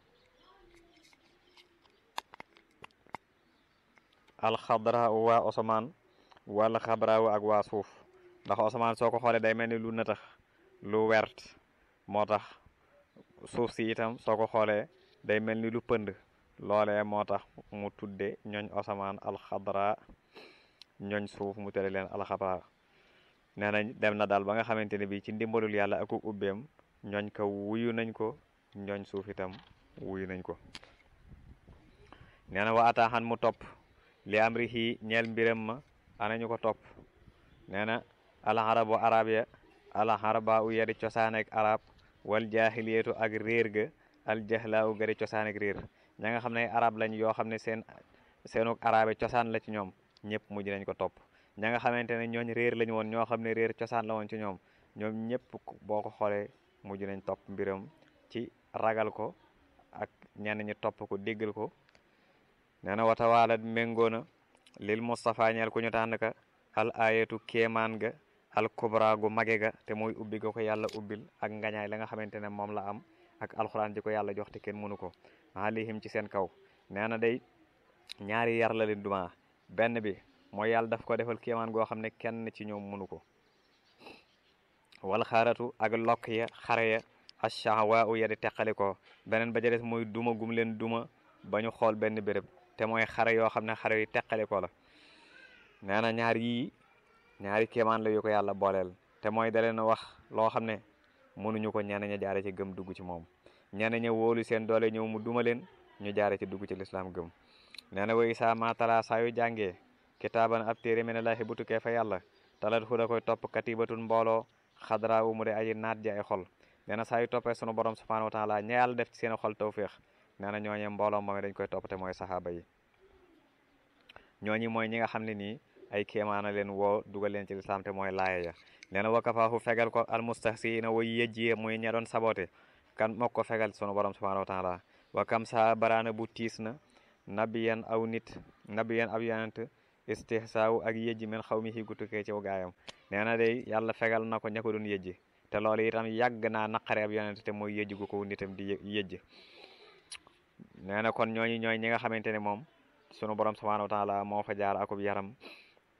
alxadra waa osamaan wala xabraawu ak waa suuf ndax osamaan soo ko xoolee day mel ni lu nëtax lu wert moo tax suuf si itam soo ko xoolee day mel ni lu pënd loolee moo tax mu tudde ñooñ osamaan alxadra ñooñ suuf mu tere leen alxabra nee nañ dem na daal ba nga xamante ne bii ci ndimbalul yàlla ak ubbeem ñooñ ko wuyu nañ ko ñooñ suuf itam wuyu nañ ko nee na wa ataaxan mu topp li amrihi ñeel mbiram ma ana ñu ko topp nee na alxarabu arab ya alxaraba u yari cosaan ak arab wal jaahiliyatu ak réer ga aljahlaa u gari cosaan ak réer ña nga xam ne arab lañ yoo xam ne seen seenuk arabe cosaan la ci ñoom ñëpp mujj nañ ko topp ña nga xamante ne ñooñ réer lañu woon ñoo xam ne réer cosaan la woon ci ñoom ñoom ñëpp boo ko xoolee mujj nañ topp mbiram ci ragal ko ak ñenn ñi topp ko déggal ko nee na watawaala méngoo na lil Moustapha ñeel ku ñu tànn ka al ayatu kéemaan ga al kubra gu mage ga te mooy ubbi ga ko yàlla ubbil ak ngañaay la nga xamante ne moom la am ak alxuraan ji ko yàlla jox te kenn mënu ko alihim ci seen kaw nee na day ñaari yar la leen duma benn bi mooy yàlla daf ko defal kéemaan goo xam ne kenn ci ñoom mënu ko wal xaaratu ak lokk ya xare ya ashahwa u ya di teqali ko beneen ba ca des mooy duma gum leen duma ba ñu xool benn béréb te mooy xare yoo xam ne xare yu teqali ko la nee na ñaar yii ñaari kéemaan la yu ko yàlla booleel te mooy da leen wax loo xam ne mënuñu ko ñenn ña jaare ci gëm dugg ci moom ñenn ña wóolu seen doole ñëw mu duma leen ñu jaare ci dugg ci lislaam gëm nee na way saa matala saa yu jàngee kitaaban ab téere mene laahi bu tukkee fa yàlla talat fu da koy topp katibatun mbooloo xadra u mu de aji naat ji ay xol nee na saa yu toppee sunu borom subhanahu wa taala ña yàlla def ci seen xol tawféex nee na ñooñe mbooloo moom dañ koy topp te mooy saxaaba yi ñooñi mooy ñi nga xam ne nii ay kéemaana leen woo dugal leen ci lislaam te mooy laaya ya nee na wakafaahu fegal ko almustahsiina way yejjie muy ña doon sabote kan moo ko fegal sunu borom subhanahu wa taala wa kam sa baraana bu tiis na nabiyan aw nit nabiyan ab yonent istihsaawu ak yejji men xaw mi xigu tukkee ci gaayam nee na day yàlla fegal na ko ña ko doon yejji te loolu itam yàgg naa naqare ab yonent te mooy yejji gu ko nitam di yejji nee na kon ñooñu ñooy ñi nga xamante ne moom sunu borom subhanahu wa taala moo fa jaar akub yaram